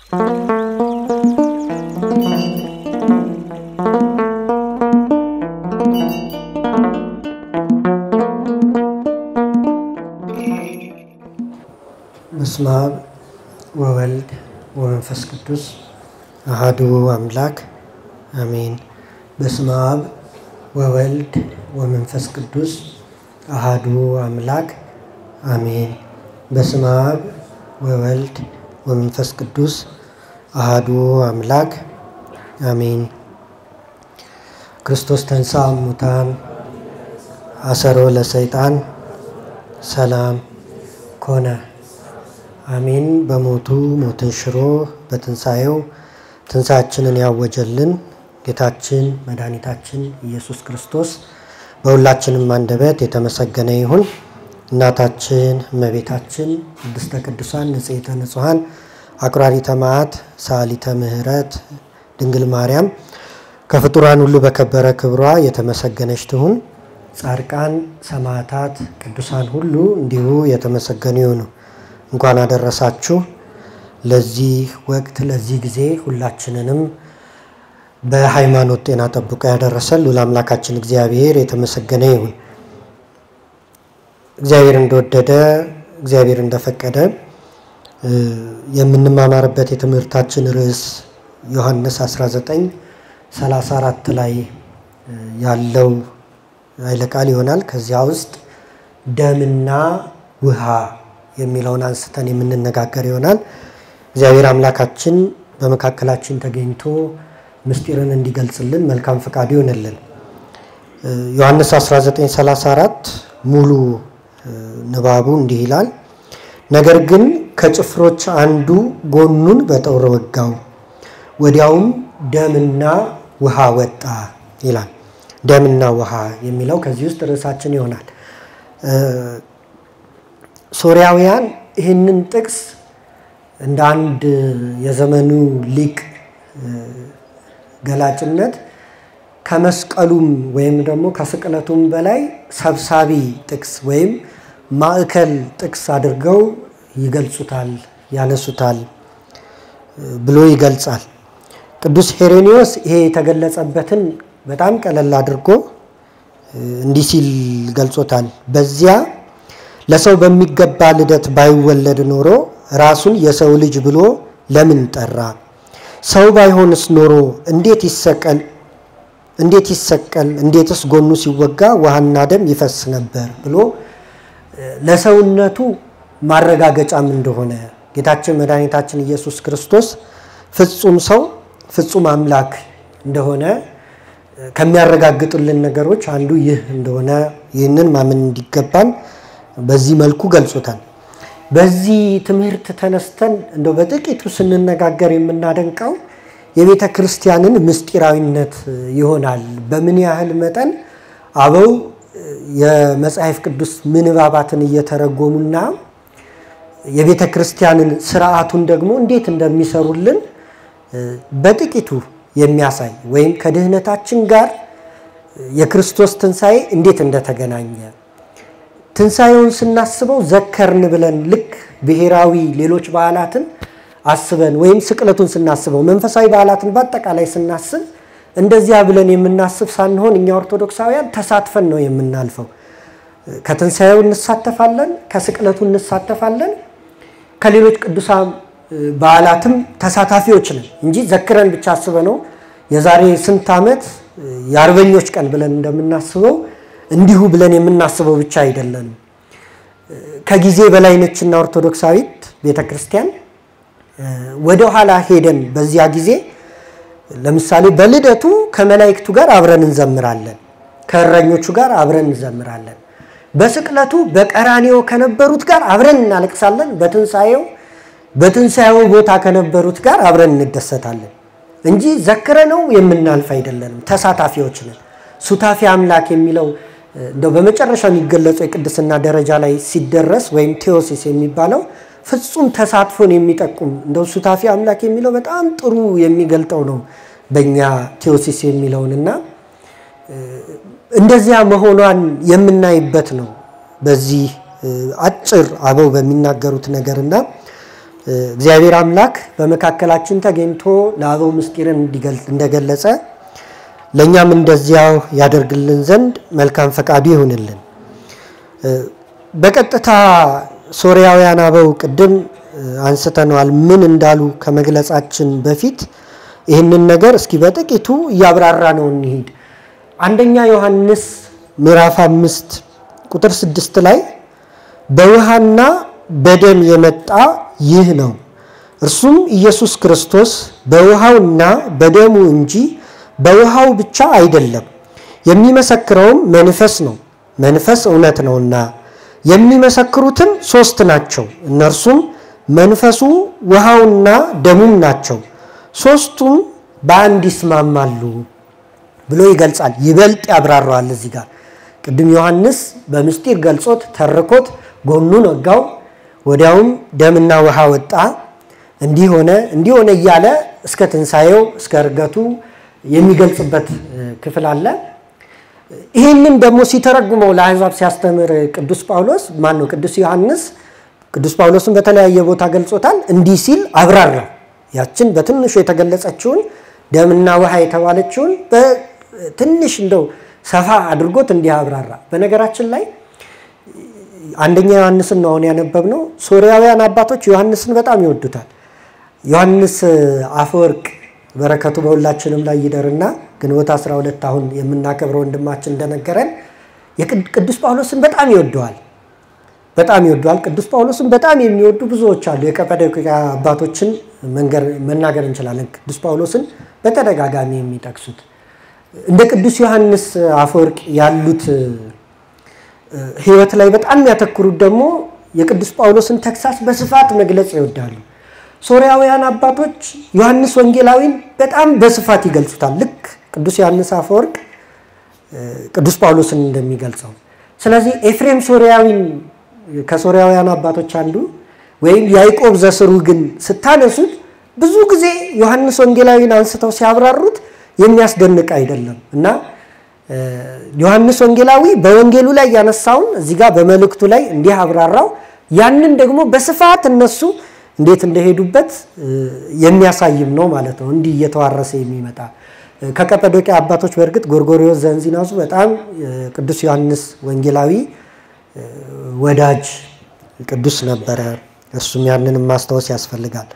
በስመ አብ ወወልድ ወመንፈስ ቅዱስ አሐዱ አምላክ አሜን። በስመ አብ ወወልድ ወመንፈስ ቅዱስ አሐዱ አምላክ አሜን። በስመ አብ ወወልድ ወመንፈስ ቅዱስ አሐዱ አምላክ አሜን። ክርስቶስ ተንሥአ እሙታን አሰሮ ለሰይጣን ሰላም ኮነ። አሜን። በሞቱ ሞትን ሽሮ በትንሣኤው ትንሣያችንን ያወጀልን ጌታችን መድኃኒታችን ኢየሱስ ክርስቶስ በሁላችንም አንደበት የተመሰገነ ይሁን። እናታችን እመቤታችን ቅድስተ ቅዱሳን ንጽሕተ ንጹሐን አቁራሪተ መዓት ሰዓሊተ ምሕረት ድንግል ማርያም ከፍጡራን ሁሉ በከበረ ክብሯ የተመሰገነች ትሁን። ጻድቃን፣ ሰማዕታት፣ ቅዱሳን ሁሉ እንዲሁ የተመሰገኑ ይሁኑ። እንኳን አደረሳችሁ ለዚህ ወቅት ለዚህ ጊዜ ሁላችንንም በሃይማኖት ጤና ጠብቆ ያደረሰን ልዑል አምላካችን እግዚአብሔር የተመሰገነ ይሁን። እግዚአብሔር እንደወደደ እግዚአብሔር እንደፈቀደ የምንማማርበት የትምህርታችን ርዕስ ዮሐንስ 19 34 ላይ ያለው ኃይለ ቃል ይሆናል። ከዚያ ውስጥ ደምና ውሃ የሚለውን አንስተን የምንነጋገር ይሆናል። እግዚአብሔር አምላካችን በመካከላችን ተገኝቶ ምስጢርን እንዲገልጽልን መልካም ፈቃዱ ይሆንልን። ዮሐንስ 1934 ሙሉ ንባቡ እንዲህ ይላል። ነገር ግን ከጭፍሮች አንዱ ጎኑን በጠውር ወጋው፣ ወዲያውም ደምና ውሃ ወጣ ይላል። ደምና ውሃ የሚለው ከዚህ ውስጥ ርዕሳችን ይሆናል። ሶሪያውያን ይህንን ጥቅስ እንደ አንድ የዘመኑ ሊቅ ገላጭነት ከመስቀሉም ወይም ደግሞ ከስቅለቱም በላይ ሰብሳቢ ጥቅስ ወይም ማዕከል ጥቅስ አድርገው ይገልጹታል፣ ያነሱታል ብሎ ይገልጻል። ቅዱስ ሄሬኒዮስ ይሄ የተገለጸበትን በጣም ቀለል አድርጎ እንዲህ ሲል ገልጾታል። በዚያ ለሰው በሚገባ ልደት ባይወለድ ኖሮ ራሱን የሰው ልጅ ብሎ ለምን ጠራ? ሰው ባይሆንስ ኖሮ እንዴት ይሰቀል እንዴት ይሰቀል? እንዴትስ ጎኑ ሲወጋ ውሃና ደም ይፈስ ነበር ብሎ ለሰውነቱ ማረጋገጫም እንደሆነ ጌታችን መድኃኒታችን ኢየሱስ ክርስቶስ ፍጹም ሰው ፍጹም አምላክ እንደሆነ ከሚያረጋግጡልን ነገሮች አንዱ ይህ እንደሆነ ይህንን ማመን እንዲገባን በዚህ መልኩ ገልጾታል። በዚህ ትምህርት ተነስተን እንደው በጥቂቱ ስንነጋገር የምናደንቀው የቤተ ክርስቲያንን ምስጢራዊነት ይሆናል። በምን ያህል መጠን አበው የመጽሐፍ ቅዱስ ምንባባትን እየተረጎሙና የቤተ ክርስቲያንን ስርዓቱን ደግሞ እንዴት እንደሚሰሩልን በጥቂቱ የሚያሳይ ወይም ከድህነታችን ጋር የክርስቶስ ትንሣኤ እንዴት እንደተገናኘ ትንሣኤውን ስናስበው ዘከርን ብለን ልክ ብሔራዊ ሌሎች በዓላትን አስበን ወይም ስቅለቱን ስናስበው መንፈሳዊ በዓላትን በአጠቃላይ ስናስብ እንደዚያ ብለን የምናስብ ሳንሆን እኛ ኦርቶዶክሳውያን ተሳትፈን ነው የምናልፈው። ከትንሣኤው እንሳተፋለን፣ ከስቅለቱ እንሳተፋለን፣ ከሌሎች ቅዱሳን በዓላትም ተሳታፊዎች ነን እንጂ ዘክረን ብቻ አስበ ነው የዛሬ ስንት ዓመት የአርበኞች ቀን ብለን እንደምናስበው እንዲሁ ብለን የምናስበው ብቻ አይደለንም። ከጊዜ በላይ ነችና ኦርቶዶክሳዊት ቤተ ክርስቲያን ወደ ኋላ ሄደን በዚያ ጊዜ ለምሳሌ በልደቱ ከመላእክቱ ጋር አብረን እንዘምራለን፣ ከእረኞቹ ጋር አብረን እንዘምራለን። በስቅለቱ በቀራኒዮ ከነበሩት ጋር አብረን እናለቅሳለን። በትንሣኤው በትንሣኤው ቦታ ከነበሩት ጋር አብረን እንደሰታለን እንጂ ዘክረ ነው የምናልፍ አይደለንም። ተሳታፊዎች ነን። ሱታፊ አምላክ የሚለው እንደው በመጨረሻ የሚገለጸው የቅድስና ደረጃ ላይ ሲደረስ ወይም ቴዎሲስ የሚባለው ፍጹም ተሳትፎን የሚጠቁም እንደው ሱታፊ አምላክ የሚለው በጣም ጥሩ የሚገልጠው ነው በእኛ ቴዎሲስ የሚለውንና እንደዚያ መሆኗን የምናይበት ነው በዚህ አጭር አበው በሚናገሩት ነገርና እግዚአብሔር አምላክ በመካከላችን ተገኝቶ ለአበው ምስጢርን እንደገለጸ ለእኛም እንደዚያው ያደርግልን ዘንድ መልካም ፈቃዱ ይሁንልን። በቀጥታ ሶርያውያን አበው ቅድም አንስተነዋል። ምን እንዳሉ ከመግለጻችን በፊት ይህንን ነገር እስኪ በጥቂቱ እያብራራ ነው እንሂድ። አንደኛ ዮሐንስ ምዕራፍ አምስት ቁጥር ስድስት ላይ በውሃና በደም የመጣ ይህ ነው፣ እርሱም ኢየሱስ ክርስቶስ በውሃውና በደሙ እንጂ በውሃው ብቻ አይደለም። የሚመሰክረውም መንፈስ ነው፣ መንፈስ እውነት ነውና። የሚመሰክሩትም ሶስት ናቸው፣ እነርሱም መንፈሱ ውሃውና ደሙም ናቸው። ሶስቱም በአንድ ይስማማሉ ብሎ ይገልጻል። ይበልጥ ያብራራዋል እዚህ ጋር ቅድም ዮሐንስ በምስጢር ገልጾት ተርኮት ጎኑን ወጋው፣ ወዲያውም ደምና ውሃ ወጣ፣ እንዲህ ሆነ እንዲህ ሆነ እያለ እስከ ትንሣኤው እስከ እርገቱ የሚገልጽበት ክፍል አለ። ይህንን ደግሞ ሲተረጉመው ለአሕዛብ ሲያስተምር ቅዱስ ጳውሎስ ማን ነው? ቅዱስ ዮሐንስ ቅዱስ ጳውሎስን በተለያየ ቦታ ገልጾታል። እንዲህ ሲል አብራራ። ያችን በትንሹ የተገለጸችውን ደምና ውሃ የተባለችውን በትንሽ እንደው ሰፋ አድርጎት እንዲህ አብራራ። በነገራችን ላይ አንደኛ ዮሐንስን ነው አሁን ያነበብነው። ሶርያውያን አባቶች ዮሐንስን በጣም ይወዱታል። ዮሐንስ አፈወርቅ በረከቱ በሁላችንም ላይ ይደርና ግንቦት 12 አሁን የምናከብረው ወንድማችን እንደነገረን ቅዱስ ጳውሎስን በጣም ይወደዋል በጣም ይወደዋል። ቅዱስ ጳውሎስን በጣም የሚወዱ ብዙዎች አሉ። የቀጰዶቅያ አባቶችን መናገር እንችላለን። ቅዱስ ጳውሎስን በተደጋጋሚ የሚጠቅሱት እንደ ቅዱስ ዮሐንስ አፈወርቅ ያሉት ሕይወት ላይ በጣም የሚያተኩሩት ደግሞ የቅዱስ ጳውሎስን ተግሳስ በስፋት መግለጽ ይወዳሉ። ሶርያውያን አባቶች ዮሐንስ ወንጌላዊን በጣም በስፋት ይገልጹታል። ልክ ቅዱስ ዮሐንስ አፈወርቅ ቅዱስ ጳውሎስን እንደሚገልጸው። ስለዚህ ኤፍሬም ሶርያዊን ከሶርያውያን አባቶች አንዱ ወይም ያዕቆብ ዘስሩ ግን ስታነሱት ብዙ ጊዜ ዮሐንስ ወንጌላዊን አንስተው ሲያብራሩት የሚያስደንቅ አይደለም እና ዮሐንስ ወንጌላዊ በወንጌሉ ላይ ያነሳውን እዚህ ጋር በመልእክቱ ላይ እንዲህ አብራራው። ያንን ደግሞ በስፋት እነሱ እንዴት እንደሄዱበት የሚያሳይም ነው ማለት ነው። እንዲህ እየተዋረሰ የሚመጣ ከቀጰዶቅያ አባቶች በእርግጥ ጎርጎርዮስ ዘእንዚናዙ በጣም ቅዱስ ዮሐንስ ወንጌላዊ ወዳጅ ቅዱስ ነበረ። እሱም ያንንም ማስታወስ ያስፈልጋል።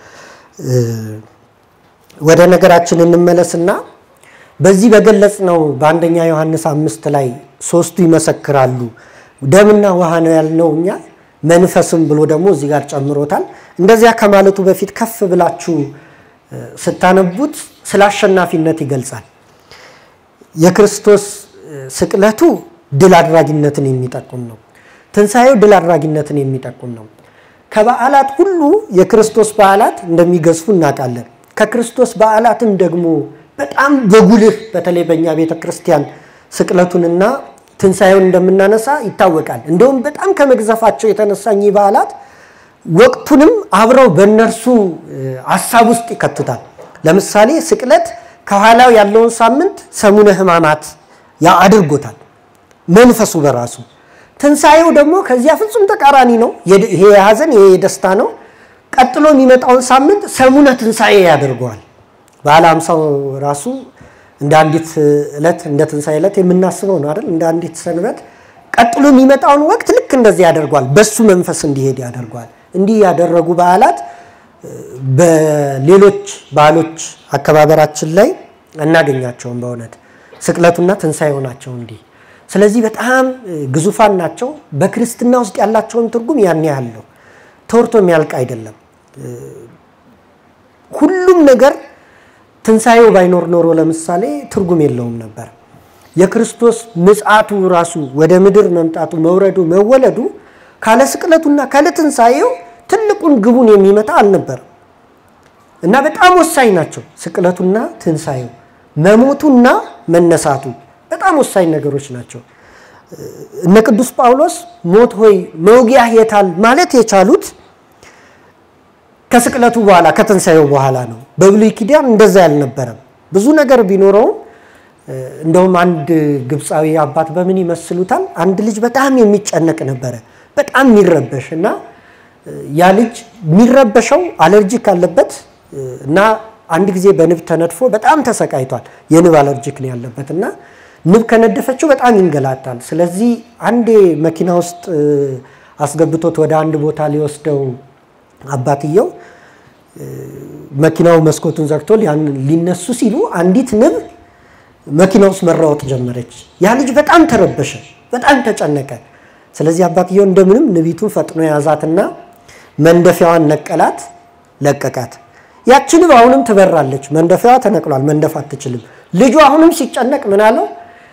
ወደ ነገራችን እንመለስና በዚህ በገለጽ ነው በአንደኛ ዮሐንስ አምስት ላይ ሶስቱ ይመሰክራሉ። ደምና ውሃ ነው ያልነው እኛ መንፈስም ብሎ ደግሞ እዚህ ጋር ጨምሮታል። እንደዚያ ከማለቱ በፊት ከፍ ብላችሁ ስታነቡት ስለ አሸናፊነት ይገልጻል። የክርስቶስ ስቅለቱ ድል አድራጊነትን የሚጠቁም ነው። ትንሣኤው ድል አድራጊነትን የሚጠቁም ነው። ከበዓላት ሁሉ የክርስቶስ በዓላት እንደሚገዝፉ እናውቃለን። ከክርስቶስ በዓላትም ደግሞ በጣም በጉልህ በተለይ በእኛ ቤተ ክርስቲያን ስቅለቱንና ትንሣኤውን እንደምናነሳ ይታወቃል። እንደውም በጣም ከመግዘፋቸው የተነሳ እኚህ በዓላት ወቅቱንም አብረው በእነርሱ ሀሳብ ውስጥ ይከቱታል። ለምሳሌ ስቅለት ከኋላው ያለውን ሳምንት ሰሙነ ሕማማት ያ አድርጎታል መንፈሱ በራሱ ትንሣኤው ደግሞ ከዚያ ፍጹም ተቃራኒ ነው። ይሄ የሐዘን ይሄ የደስታ ነው። ቀጥሎ የሚመጣውን ሳምንት ሰሙነ ትንሣኤ ያደርገዋል። በዓለ ሃምሳው ራሱ እንደ አንዲት ዕለት እንደ ትንሣኤ ዕለት የምናስበው ነው አይደል? እንደ አንዲት ሰንበት ቀጥሎ የሚመጣውን ወቅት ልክ እንደዚህ ያደርገዋል። በሱ መንፈስ እንዲሄድ ያደርገዋል። እንዲህ ያደረጉ በዓላት በሌሎች በዓሎች አከባበራችን ላይ አናገኛቸውም። በእውነት ስቅለቱና ትንሣኤው ናቸው እንዲህ ስለዚህ በጣም ግዙፋን ናቸው። በክርስትና ውስጥ ያላቸውን ትርጉም ያን ያህል ነው። ተወርቶ የሚያልቅ አይደለም። ሁሉም ነገር ትንሣኤው ባይኖር ኖሮ ለምሳሌ ትርጉም የለውም ነበር። የክርስቶስ ምጽአቱ ራሱ ወደ ምድር መምጣቱ፣ መውረዱ፣ መወለዱ ካለ ስቅለቱና ካለ ትንሣኤው ትልቁን ግቡን የሚመታ አልነበረም እና በጣም ወሳኝ ናቸው። ስቅለቱና ትንሣኤው፣ መሞቱና መነሳቱ በጣም ወሳኝ ነገሮች ናቸው። እነ ቅዱስ ጳውሎስ ሞት ሆይ መውጊያ የታል ማለት የቻሉት ከስቅለቱ በኋላ ከትንሣኤው በኋላ ነው። በብሉይ ኪዳን እንደዛ ያልነበረም ብዙ ነገር ቢኖረውም እንደውም አንድ ግብፃዊ አባት በምን ይመስሉታል? አንድ ልጅ በጣም የሚጨነቅ ነበረ፣ በጣም የሚረበሽ እና ያ ልጅ የሚረበሸው አለርጂክ አለበት እና አንድ ጊዜ በንብ ተነድፎ በጣም ተሰቃይቷል። የንብ አለርጂክ ነው ያለበት እና ንብ ከነደፈችው በጣም ይንገላታል። ስለዚህ አንዴ መኪና ውስጥ አስገብቶት ወደ አንድ ቦታ ሊወስደው አባትየው መኪናው መስኮቱን ዘግቶ ሊነሱ ሲሉ አንዲት ንብ መኪና ውስጥ መራወጥ ጀመረች። ያ ልጅ በጣም ተረበሸ፣ በጣም ተጨነቀ። ስለዚህ አባትየው እንደምንም ንቢቱን ፈጥኖ የያዛትና መንደፊያዋን ነቀላት፣ ለቀቃት። ያቺ ንብ አሁንም ትበራለች። መንደፊያዋ ተነቅሏል፣ መንደፍ አትችልም። ልጁ አሁንም ሲጨነቅ ምን አለው?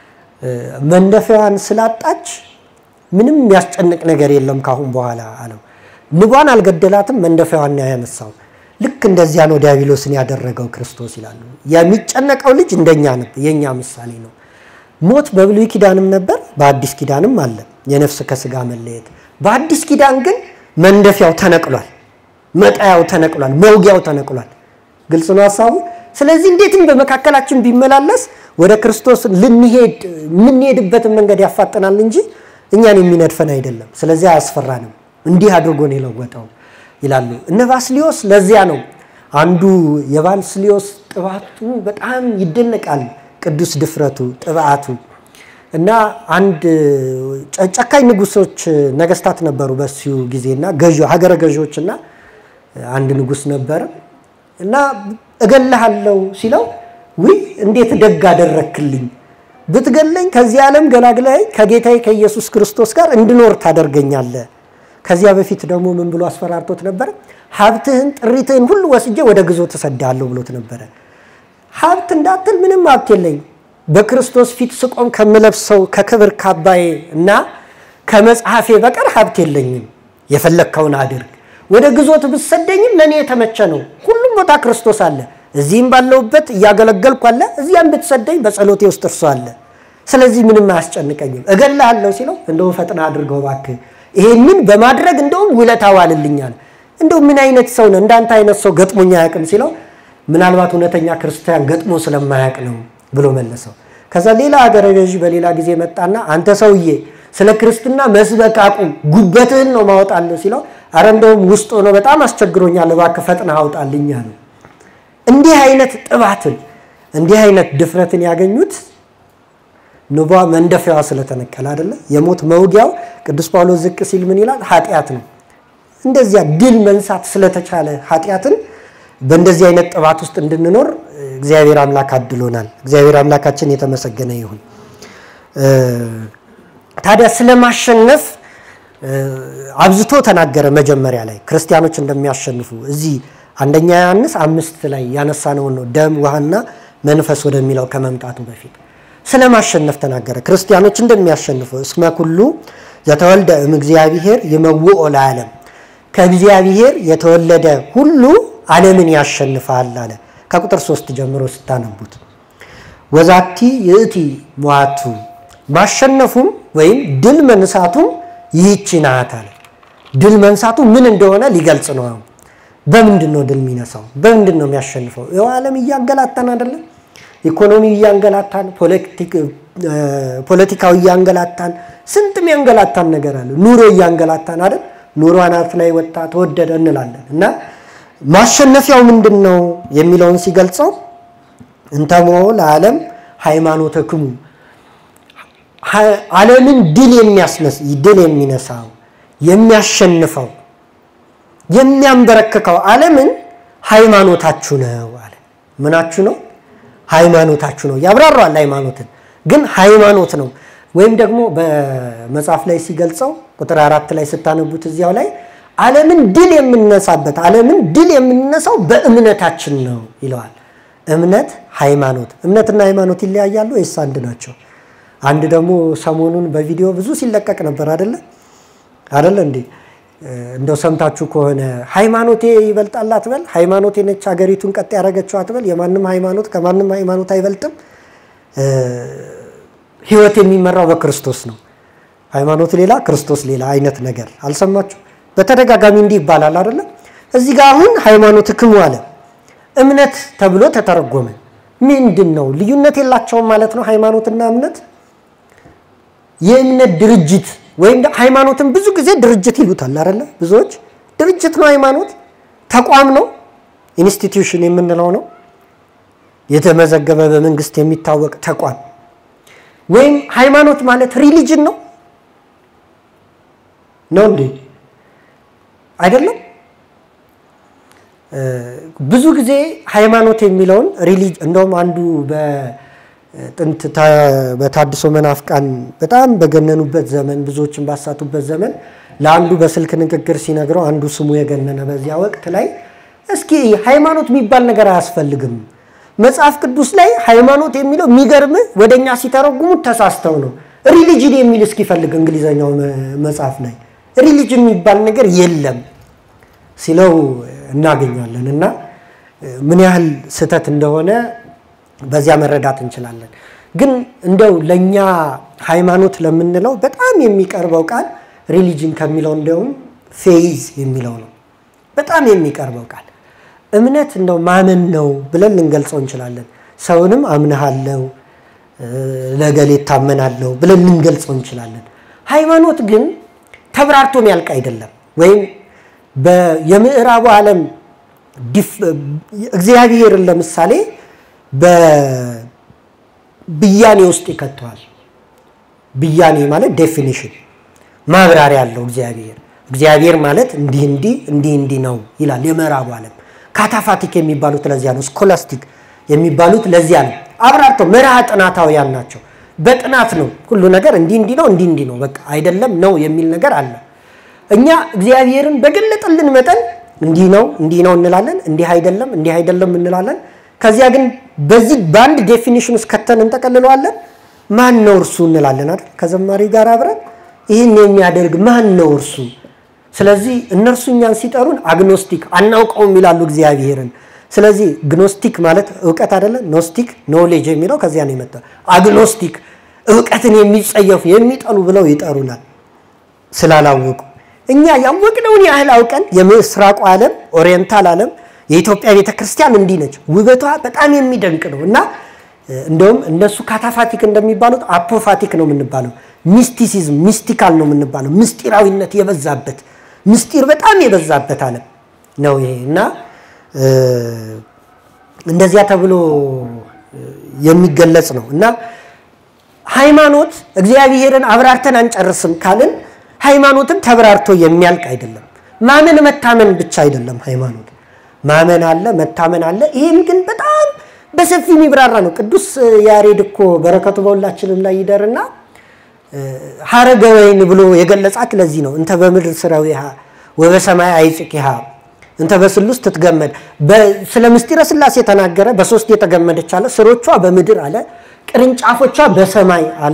መንደፊያዋን ስላጣች ምንም የሚያስጨንቅ ነገር የለም ካሁን በኋላ አለው። ንቧን አልገደላትም፣ መንደፊያዋን ነው ያነሳው። ልክ እንደዚያ ነው ዲያብሎስን ያደረገው ክርስቶስ ይላሉ። የሚጨነቀው ልጅ እንደኛ ነበር፣ የእኛ ምሳሌ ነው። ሞት በብሉይ ኪዳንም ነበር፣ በአዲስ ኪዳንም አለ፣ የነፍስ ከስጋ መለየት። በአዲስ ኪዳን ግን መንደፊያው ተነቅሏል፣ መጣያው ተነቅሏል፣ መውጊያው ተነቅሏል። ግልጽ ነው ሀሳቡ። ስለዚህ እንዴትም በመካከላችን ቢመላለስ ወደ ክርስቶስ ልንሄድ የምንሄድበትን መንገድ ያፋጠናል እንጂ እኛን የሚነድፈን አይደለም። ስለዚህ አያስፈራንም። እንዲህ አድርጎ ነው የለወጠው ይላሉ እነ ባስሊዮስ። ለዚያ ነው አንዱ የባስሊዮስ ጥባቱ በጣም ይደነቃል። ቅዱስ ድፍረቱ፣ ጥብዓቱ እና አንድ ጨካኝ ንጉሶች ነገስታት ነበሩ በሱ ጊዜና ሀገረ ገዢዎች እና አንድ ንጉስ ነበረ እና እገልሃለሁ ሲለው ውይ እንዴት ደግ አደረክልኝ ብትገለኝ ከዚህ ዓለም ገላግላይ ከጌታዬ ከኢየሱስ ክርስቶስ ጋር እንድኖር ታደርገኛለህ። ከዚያ በፊት ደግሞ ምን ብሎ አስፈራርቶት ነበረ? ሀብትህን ጥሪትህን ሁሉ ወስጄ ወደ ግዞት እሰድሃለሁ ብሎት ነበረ። ሀብት እንዳትል ምንም ሀብት የለኝም። በክርስቶስ ፊት ስቆም ከምለብሰው ከክብር ካባዬ እና ከመጽሐፌ በቀር ሀብት የለኝም። የፈለግከውን አድርግ። ወደ ግዞት ብትሰደኝም ለእኔ የተመቸ ነው። ሁሉም ቦታ ክርስቶስ አለ። እዚህም ባለውበት እያገለገልኩ አለ። እዚያም ብትሰደኝ በጸሎቴ ውስጥ እርሱ አለ። ስለዚህ ምንም አያስጨንቀኝም። እገልሃለሁ ሲለው እንደውም ፈጥና አድርገው እባክህ ይሄንን በማድረግ እንደውም ውለታ ዋልልኛል። እንደው ምን አይነት ሰው ነው እንዳንተ አይነት ሰው ገጥሞኛ አያውቅም ሲለው ምናልባት እውነተኛ ክርስቲያን ገጥሞ ስለማያውቅ ነው ብሎ መለሰው። ከዛ ሌላ ሀገረ ገዢ በሌላ ጊዜ መጣና አንተ ሰውዬ ስለ ክርስትና መስበክ አቁም፣ ጉበትህን ነው ማወጣለሁ ሲለው አረ እንደውም ውስጥ ሆኖ በጣም አስቸግሮኛል፣ እባክህ ፈጥነህ አውጣልኝ አለው። እንዲህ አይነት ጥባትን እንዲህ አይነት ድፍረትን ያገኙት ንቧ መንደፊያዋ ስለተነቀለ አይደለ? የሞት መውጊያው ቅዱስ ጳውሎስ ዝቅ ሲል ምን ይላል? ኃጢአት ነው። እንደዚያ ድል መንሳት ስለተቻለ ኃጢአትን በእንደዚህ አይነት ጥባት ውስጥ እንድንኖር እግዚአብሔር አምላክ አድሎናል። እግዚአብሔር አምላካችን የተመሰገነ ይሁን። ታዲያ ስለማሸነፍ አብዝቶ ተናገረ። መጀመሪያ ላይ ክርስቲያኖች እንደሚያሸንፉ እዚህ አንደኛ ዮሐንስ አምስት ላይ ያነሳነውን ነው ደም ውሃና መንፈስ ወደሚለው ከመምጣቱ በፊት ስለ ማሸነፍ ተናገረ። ክርስቲያኖች እንደሚያሸንፉ እስመ ኩሉ ዘተወልደ እምእግዚአብሔር ይመውኦ ለዓለም ከእግዚአብሔር የተወለደ ሁሉ ዓለምን ያሸንፋል አለ። ከቁጥር ሶስት ጀምሮ ስታነቡት ወዛቲ ይእቲ ሟቱ ማሸነፉም ወይም ድል መንሳቱም ይህች ናት አለ። ድል መንሳቱ ምን እንደሆነ ሊገልጽ ነው። በምንድን ነው ድል የሚነሳው? በምንድን ነው የሚያሸንፈው? ይኸው ዓለም እያንገላታን አይደለም? ኢኮኖሚ እያንገላታን፣ ፖለቲካዊ እያንገላታን፣ ስንት የሚያንገላታን ነገር አለ። ኑሮ እያንገላታን አይደል? ኑሮ አናት ላይ ወጣ ተወደደ እንላለን። እና ማሸነፊያው ምንድን ነው የሚለውን ሲገልጸው እንተሞ ለዓለም ሃይማኖተክሙ ዓለምን ድል የሚያስነስ ድል የሚነሳው የሚያሸንፈው የሚያንበረክከው ዓለምን ሃይማኖታችሁ ነው አለ። ምናችሁ ነው? ሃይማኖታችሁ ነው። ያብራራዋል። ሃይማኖትን ግን ሃይማኖት ነው ወይም ደግሞ በመጽሐፍ ላይ ሲገልጸው ቁጥር አራት ላይ ስታነቡት እዚያው ላይ ዓለምን ድል የምንነሳበት ዓለምን ድል የምንነሳው በእምነታችን ነው ይለዋል። እምነት፣ ሃይማኖት እምነትና ሃይማኖት ይለያያሉ ወይስ አንድ ናቸው? አንድ ደግሞ ሰሞኑን በቪዲዮ ብዙ ሲለቀቅ ነበር አደለ አደለ እንዴ? እንደው ሰምታችሁ ከሆነ ሃይማኖቴ ይበልጣል አትበል፣ ሃይማኖቴ ነች ሀገሪቱን ቀጥ ያደረገችው አትበል። የማንም ሃይማኖት ከማንም ሃይማኖት አይበልጥም። ህይወት የሚመራው በክርስቶስ ነው። ሃይማኖት ሌላ፣ ክርስቶስ ሌላ አይነት ነገር አልሰማችሁ? በተደጋጋሚ እንዲህ ይባላል አደለ? እዚህ ጋር አሁን ሃይማኖት ክሙ አለ እምነት ተብሎ ተተረጎመ። ምንድን ነው ልዩነት የላቸውም ማለት ነው ሃይማኖትና እምነት? የእምነት ድርጅት ወይም ሃይማኖትን ብዙ ጊዜ ድርጅት ይሉታል አይደለ? ብዙዎች ድርጅት ነው ሃይማኖት? ተቋም ነው? ኢንስቲትዩሽን የምንለው ነው? የተመዘገበ በመንግስት የሚታወቅ ተቋም ወይም ሃይማኖት ማለት ሪሊጅን ነው ነው እንዴ? አይደለም። ብዙ ጊዜ ሃይማኖት የሚለውን ሪሊጅ እንደውም አንዱ በጥንት በታድሶ መናፍቃን በጣም በገነኑበት ዘመን ብዙዎችን ባሳቱበት ዘመን ለአንዱ በስልክ ንግግር ሲነግረው አንዱ ስሙ የገነነ በዚያ ወቅት ላይ እስኪ ሃይማኖት የሚባል ነገር አያስፈልግም መጽሐፍ ቅዱስ ላይ ሃይማኖት የሚለው የሚገርም ወደኛ ሲተረጉሙት ተሳስተው ነው ሪሊጅን የሚል እስኪፈልግ እንግሊዘኛው መጽሐፍ ላይ ሪሊጅን የሚባል ነገር የለም ሲለው እናገኛለን እና ምን ያህል ስህተት እንደሆነ በዚያ መረዳት እንችላለን። ግን እንደው ለእኛ ሃይማኖት ለምንለው በጣም የሚቀርበው ቃል ሪሊጅን ከሚለው እንደውም ፌይዝ የሚለው ነው። በጣም የሚቀርበው ቃል እምነት እንደው ማመን ነው ብለን ልንገልጸው እንችላለን። ሰውንም አምንሃለው ለገሌ ታመናለው ብለን ልንገልጸው እንችላለን። ሃይማኖት ግን ተብራርቶ የሚያልቅ አይደለም። ወይም የምዕራቡ ዓለም እግዚአብሔርን ለምሳሌ በብያኔ ውስጥ ይከተዋል። ብያኔ ማለት ዴፊኒሽን ማብራሪያ አለው። እግዚአብሔር እግዚአብሔር ማለት እንዲህ እንዲህ እንዲህ እንዲህ ነው ይላል የምዕራቡ ዓለም። ካታፋቲክ የሚባሉት ለዚያ ነው። ስኮላስቲክ የሚባሉት ለዚያ ነው። አብራርተው መርሃ ጥናታውያን ናቸው። በጥናት ነው ሁሉ ነገር እንዲህ እንዲህ ነው እንዲህ እንዲህ ነው በቃ አይደለም ነው የሚል ነገር አለ። እኛ እግዚአብሔርን በገለጠልን መጠን እንዲህ ነው እንዲህ ነው እንላለን፣ እንዲህ አይደለም እንዲህ አይደለም እንላለን። ከዚያ ግን በዚህ በአንድ ዴፊኒሽን ውስጥ ከተን እንጠቀልለዋለን። ማን ነው እርሱ እንላለን አይደል? ከዘማሪ ጋር አብረን ይህን የሚያደርግ ማን ነው እርሱ? ስለዚህ እነርሱ እኛን ሲጠሩን አግኖስቲክ አናውቀውም ይላሉ እግዚአብሔርን። ስለዚህ ግኖስቲክ ማለት እውቀት አይደለም። ኖስቲክ ኖሌጅ የሚለው ከዚያ ነው የመጣው። አግኖስቲክ እውቀትን የሚጸየፉ የሚጠሉ ብለው ይጠሩናል ስላላወቁ። እኛ ያወቅነውን ያህል አውቀን የምስራቁ ዓለም ኦሪየንታል ዓለም የኢትዮጵያ ቤተ ክርስቲያን እንዲህ ነች። ውበቷ በጣም የሚደንቅ ነው እና እንደውም እነሱ ካታፋቲክ እንደሚባሉት አፖፋቲክ ነው የምንባለው። ሚስቲሲዝም ሚስቲካል ነው የምንባለው። ምስጢራዊነት የበዛበት ምስጢር በጣም የበዛበት ዓለም ነው ይሄ እና እንደዚያ ተብሎ የሚገለጽ ነው እና ሃይማኖት እግዚአብሔርን አብራርተን አንጨርስም ካልን ሃይማኖትን ተብራርቶ የሚያልቅ አይደለም። ማመን መታመን ብቻ አይደለም ሃይማኖት ማመን አለ፣ መታመን አለ። ይህም ግን በጣም በሰፊ የሚብራራ ነው። ቅዱስ ያሬድ እኮ በረከቱ በሁላችንም ላይ ይደርና ሀረገ ወይን ብሎ የገለጻት ለዚህ ነው። እንተ በምድር ስረዊሃ ወበሰማይ አይጽቂሃ እንተ በስሉስ ትትገመድ። ስለ ምስጢረ ስላሴ የተናገረ በሶስት የተገመደች አለ። ስሮቿ በምድር አለ፣ ቅርንጫፎቿ በሰማይ አለ።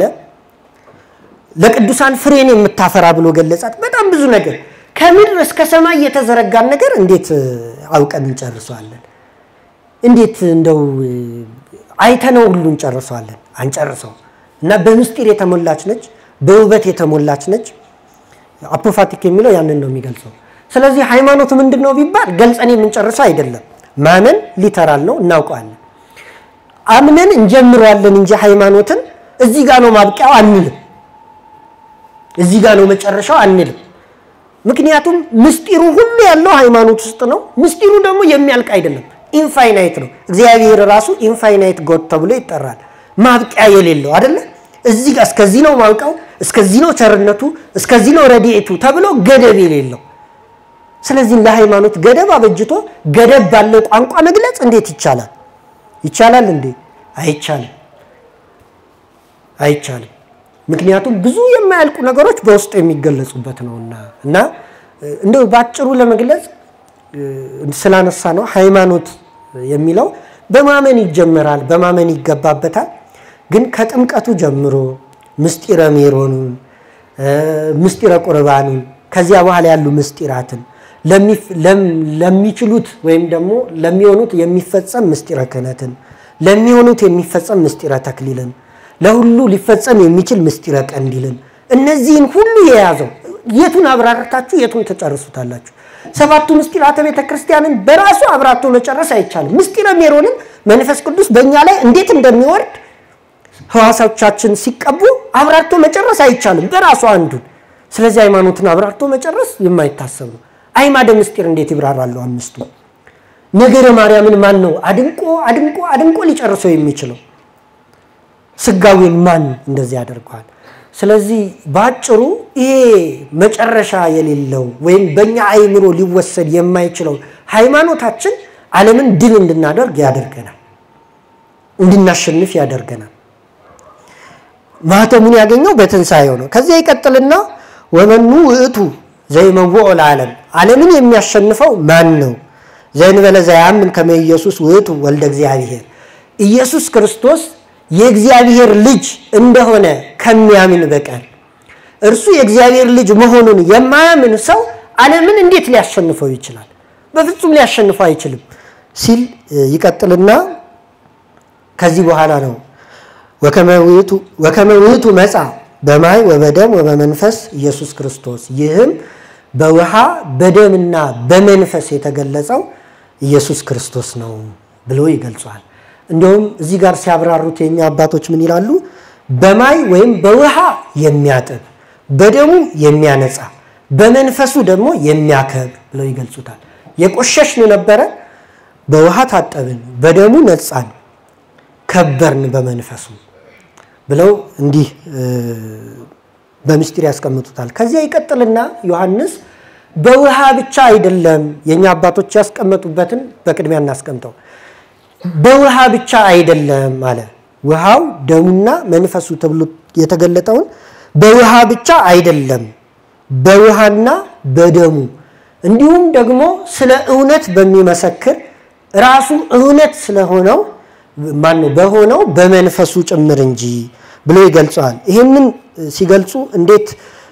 ለቅዱሳን ፍሬን የምታፈራ ብሎ ገለጻት። በጣም ብዙ ነገር ከምድር እስከ ሰማይ የተዘረጋን ነገር እንዴት አውቀን እንጨርሰዋለን? እንዴት እንደው አይተነው ሁሉ እንጨርሰዋለን? አንጨርሰው እና በምስጢር የተሞላች ነች፣ በውበት የተሞላች ነች። አፖፋቲክ የሚለው ያንን ነው የሚገልጸው። ስለዚህ ሃይማኖት ምንድን ነው ቢባል ገልጸን የምንጨርሰው አይደለም። ማመን ሊተራል ነው፣ እናውቀዋለን። አምነን እንጀምረዋለን እንጂ ሃይማኖትን እዚህ ጋር ነው ማብቂያው አንልም፣ እዚህ ጋር ነው መጨረሻው አንልም። ምክንያቱም ምስጢሩ ሁሉ ያለው ሃይማኖት ውስጥ ነው። ምስጢሩ ደግሞ የሚያልቅ አይደለም፣ ኢንፋይናይት ነው። እግዚአብሔር ራሱ ኢንፋይናይት ጎድ ተብሎ ይጠራል። ማብቂያ የሌለው አይደለ? እዚህ ጋር እስከዚህ ነው ማውቀው፣ እስከዚህ ነው ቸርነቱ፣ እስከዚህ ነው ረድኤቱ ተብሎ ገደብ የሌለው ስለዚህ ለሃይማኖት ገደብ አበጅቶ ገደብ ባለው ቋንቋ መግለጽ እንዴት ይቻላል? ይቻላል እንዴ? አይቻልም፣ አይቻልም። ምክንያቱም ብዙ የማያልቁ ነገሮች በውስጡ የሚገለጹበት ነውና እና እንደው ባጭሩ ለመግለጽ ስላነሳ ነው ሃይማኖት የሚለው በማመን ይጀመራል፣ በማመን ይገባበታል። ግን ከጥምቀቱ ጀምሮ ምስጢረ ሜሮኑን፣ ምስጢረ ቁርባኑን ከዚያ በኋላ ያሉ ምስጢራትን ለሚችሉት ወይም ደግሞ ለሚሆኑት የሚፈጸም ምስጢረ ክህነትን ለሚሆኑት የሚፈጸም ምስጢረ ተክሊልን ለሁሉ ሊፈጸም የሚችል ምስጢረ ቀንዲልን እነዚህን ሁሉ የያዘው የቱን አብራርታችሁ የቱን ተጨርሱታላችሁ? ሰባቱ ምስጢራተ ቤተ ክርስቲያንን በራሱ አብራርቶ መጨረስ አይቻልም። ምስጢረ ሜሮንን መንፈስ ቅዱስ በእኛ ላይ እንዴት እንደሚወርድ ህዋሳዎቻችን ሲቀቡ አብራርቶ መጨረስ አይቻልም በራሱ አንዱን። ስለዚህ ሃይማኖትን አብራርቶ መጨረስ የማይታሰብ ነው። አይማደ ምስጢር እንዴት ይብራራሉ አምስቱ? ነገረ ማርያምን ማን ነው አድንቆ አድንቆ አድንቆ ሊጨርሰው የሚችለው? ስጋዌን ማን እንደዚህ ያደርገዋል? ስለዚህ በአጭሩ ይሄ መጨረሻ የሌለው ወይም በእኛ አይምሮ ሊወሰድ የማይችለው ሃይማኖታችን ዓለምን ድል እንድናደርግ ያደርገናል፣ እንድናሸንፍ ያደርገናል። ማህተሙን ያገኘው በትንሣኤው ነው። ከዚያ ይቀጥልና ወመኑ ውእቱ ዘይመውኦ ለዓለም ዓለምን የሚያሸንፈው ማን ነው? ዘእንበለ ዘያምን ከመ ኢየሱስ ውእቱ ወልደ እግዚአብሔር ኢየሱስ ክርስቶስ የእግዚአብሔር ልጅ እንደሆነ ከሚያምን በቀር እርሱ የእግዚአብሔር ልጅ መሆኑን የማያምን ሰው ዓለምን እንዴት ሊያሸንፈው ይችላል? በፍጹም ሊያሸንፈው አይችልም ሲል ይቀጥልና ከዚህ በኋላ ነው ወከመ ውእቱ መጻ በማይ ወበደም ወበመንፈስ ኢየሱስ ክርስቶስ ይህም በውሃ በደምና በመንፈስ የተገለጸው ኢየሱስ ክርስቶስ ነው ብሎ ይገልጿል። እንዲሁም እዚህ ጋር ሲያብራሩት የኛ አባቶች ምን ይላሉ? በማይ ወይም በውሃ የሚያጥብ በደሙ የሚያነጻ በመንፈሱ ደግሞ የሚያከብር ብለው ይገልጹታል። የቆሸሽን ነበረ፣ በውሃ ታጠብን፣ በደሙ ነጻን፣ ከበርን በመንፈሱ ብለው እንዲህ በምስጢር ያስቀምጡታል። ከዚያ ይቀጥልና ዮሐንስ በውሃ ብቻ አይደለም የእኛ አባቶች ያስቀመጡበትን በቅድሚያ እናስቀምጠው። በውሃ ብቻ አይደለም አለ። ውሃው ደሙና መንፈሱ ተብሎ የተገለጠውን በውሃ ብቻ አይደለም፣ በውሃና በደሙ እንዲሁም ደግሞ ስለ እውነት በሚመሰክር ራሱ እውነት ስለሆነው ማነው በሆነው በመንፈሱ ጭምር እንጂ ብሎ ይገልጸዋል። ይህንን ሲገልጹ እንዴት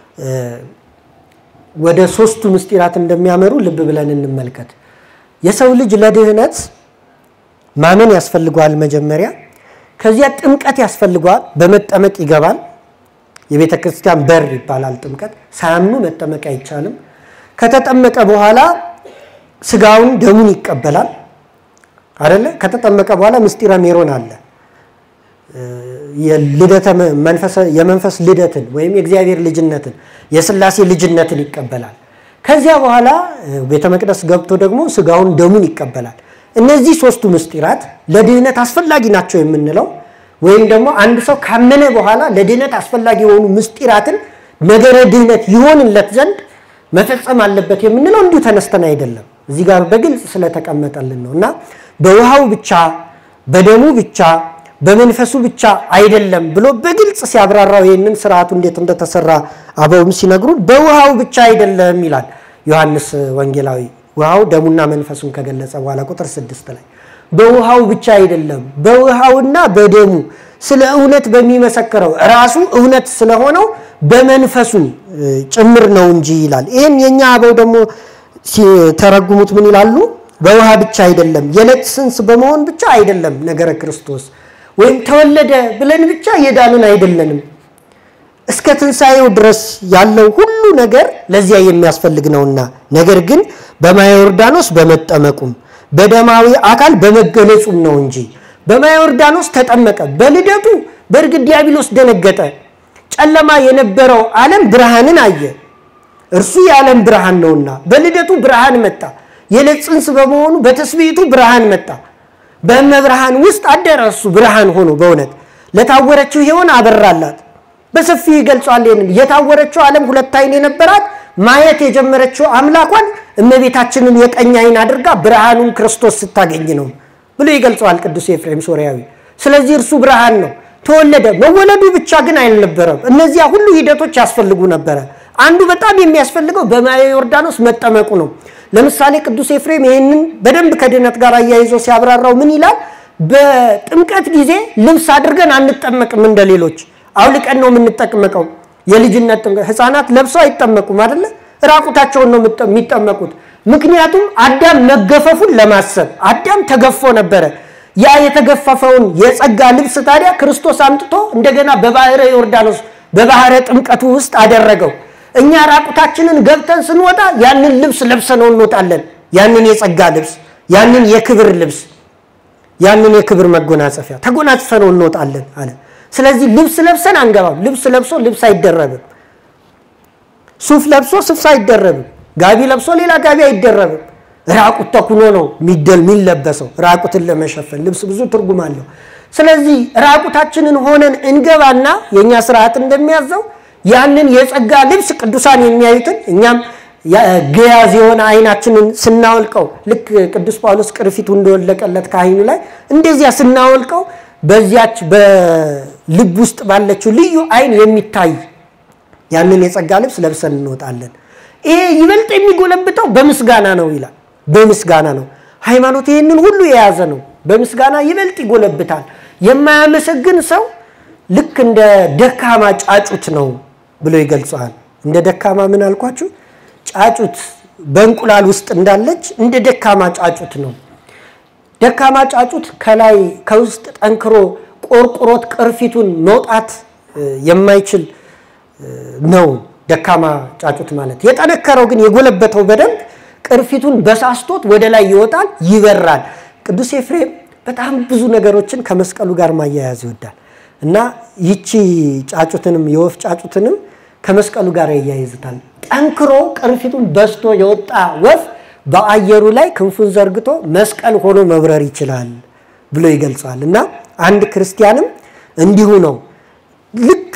ወደ ሶስቱ ምስጢራት እንደሚያመሩ ልብ ብለን እንመልከት። የሰው ልጅ ለድህነት ማመን ያስፈልገዋል መጀመሪያ። ከዚያ ጥምቀት ያስፈልገዋል። በመጠመቅ ይገባል። የቤተ ክርስቲያን በር ይባላል ጥምቀት። ሳያምኑ መጠመቅ አይቻልም። ከተጠመቀ በኋላ ስጋውን ደሙን ይቀበላል አይደለ? ከተጠመቀ በኋላ ምስጢረ ሜሮን አለ። የመንፈስ ልደትን ወይም የእግዚአብሔር ልጅነትን የስላሴ ልጅነትን ይቀበላል። ከዚያ በኋላ ቤተ መቅደስ ገብቶ ደግሞ ስጋውን ደሙን ይቀበላል። እነዚህ ሶስቱ ምስጢራት ለድህነት አስፈላጊ ናቸው የምንለው ወይም ደግሞ አንድ ሰው ካመነ በኋላ ለድህነት አስፈላጊ የሆኑ ምስጢራትን ነገረ ድህነት ይሆንለት ዘንድ መፈጸም አለበት የምንለው እንዲሁ ተነስተን አይደለም። እዚህ ጋር በግልጽ ስለተቀመጠልን ነው እና በውሃው ብቻ በደሙ ብቻ በመንፈሱ ብቻ አይደለም ብሎ በግልጽ ሲያብራራው ይህንን ስርዓቱ እንዴት እንደተሰራ አበውም ሲነግሩን በውሃው ብቻ አይደለም ይላል ዮሐንስ ወንጌላዊ። ውሃው ደሙና መንፈሱን ከገለጸ በኋላ ቁጥር ስድስት ላይ በውሃው ብቻ አይደለም በውሃውና በደሙ ስለ እውነት በሚመሰክረው ራሱ እውነት ስለሆነው በመንፈሱ ጭምር ነው እንጂ ይላል። ይህን የእኛ አበው ደግሞ ሲተረጉሙት ምን ይላሉ? በውሃ ብቻ አይደለም የዕለት ጽንስ በመሆን ብቻ አይደለም ነገረ ክርስቶስ ወይም ተወለደ ብለን ብቻ የዳንን አይደለንም። እስከ ትንሣኤው ድረስ ያለው ሁሉ ነገር ለዚያ የሚያስፈልግ ነውና፣ ነገር ግን በማየ ዮርዳኖስ በመጠመቁም በደማዊ አካል በመገለጹም ነው እንጂ በማየ ዮርዳኖስ ተጠመቀ። በልደቱ በእርግጥ ዲያብሎስ ደነገጠ። ጨለማ የነበረው ዓለም ብርሃንን አየ። እርሱ የዓለም ብርሃን ነውና በልደቱ ብርሃን መጣ። የዕለት ጽንስ በመሆኑ በትስብእቱ ብርሃን መጣ። በመብርሃን ውስጥ አደረ። እሱ ብርሃን ሆኖ በእውነት ለታወረችው ሔዋን አበራላት። በሰፊው ይገልጿል። ይህንን የታወረችው ዓለም ሁለት ዓይን የነበራት ማየት የጀመረችው አምላኳን እመቤታችንን የቀኝ ዓይን አድርጋ ብርሃኑን ክርስቶስ ስታገኝ ነው ብሎ ይገልጸዋል ቅዱስ ኤፍሬም ሶርያዊ። ስለዚህ እርሱ ብርሃን ነው። ተወለደ። መወለዱ ብቻ ግን አይነበረም። እነዚያ ሁሉ ሂደቶች ያስፈልጉ ነበረ። አንዱ በጣም የሚያስፈልገው በማየ ዮርዳኖስ መጠመቁ ነው። ለምሳሌ ቅዱስ ኤፍሬም ይህንን በደንብ ከድህነት ጋር አያይዞ ሲያብራራው ምን ይላል? በጥምቀት ጊዜ ልብስ አድርገን አንጠመቅም እንደ ሌሎች አውልቀን ነው የምንጠመቀው። የልጅነት ጥምቀት ህፃናት ለብሰው አይጠመቁም አይደለ? ራቁታቸውን ነው የሚጠመቁት። ምክንያቱም አዳም መገፈፉን ለማሰብ አዳም ተገፎ ነበረ። ያ የተገፈፈውን የጸጋ ልብስ ታዲያ ክርስቶስ አምጥቶ እንደገና በባህረ ዮርዳኖስ በባህረ ጥምቀቱ ውስጥ አደረገው። እኛ ራቁታችንን ገብተን ስንወጣ ያንን ልብስ ለብሰነው እንወጣለን። ያንን የጸጋ ልብስ፣ ያንን የክብር ልብስ፣ ያንን የክብር መጎናጸፊያ ተጎናጽፈነው እንወጣለን አለ። ስለዚህ ልብስ ለብሰን አንገባም። ልብስ ለብሶ ልብስ አይደረብም። ሱፍ ለብሶ ሱፍ አይደረብም። ጋቢ ለብሶ ሌላ ጋቢ አይደረብም። ራቁት ተኩኖ ነው ሚደል የሚለበሰው ራቁትን ለመሸፈን ልብስ ብዙ ትርጉም አለው። ስለዚህ ራቁታችንን ሆነን እንገባና የእኛ ስርዓት እንደሚያዘው ያንን የጸጋ ልብስ ቅዱሳን የሚያዩትን እኛም ገያዝ የሆነ አይናችንን ስናወልቀው ልክ ቅዱስ ጳውሎስ ቅርፊቱ እንደወለቀለት ከአይኑ ላይ እንደዚያ ስናወልቀው በዚያች በልብ ውስጥ ባለችው ልዩ አይን የሚታይ ያንን የጸጋ ልብስ ለብሰን እንወጣለን። ይሄ ይበልጥ የሚጎለብተው በምስጋና ነው ይላል። በምስጋና ነው። ሃይማኖት ይህንን ሁሉ የያዘ ነው። በምስጋና ይበልጥ ይጎለብታል። የማያመሰግን ሰው ልክ እንደ ደካማ ጫጩት ነው ብሎ ይገልጸዋል። እንደ ደካማ ምን አልኳችሁ? ጫጩት በእንቁላል ውስጥ እንዳለች እንደ ደካማ ጫጩት ነው። ደካማ ጫጩት ከላይ ከውስጥ ጠንክሮ ቆርቁሮት ቅርፊቱን መውጣት የማይችል ነው ደካማ ጫጩት ማለት። የጠነከረው ግን የጎለበተው በደንብ ቅርፊቱን በሳስቶት ወደ ላይ ይወጣል፣ ይበራል። ቅዱስ ኤፍሬም በጣም ብዙ ነገሮችን ከመስቀሉ ጋር ማያያዝ ይወዳል እና ይቺ ጫጩትንም የወፍ ጫጩትንም ከመስቀሉ ጋር ያያይዝታል። ጠንክሮ ቅርፊቱን በስቶ የወጣ ወፍ በአየሩ ላይ ክንፉን ዘርግቶ መስቀል ሆኖ መብረር ይችላል ብሎ ይገልጸዋል። እና አንድ ክርስቲያንም እንዲሁ ነው። ልክ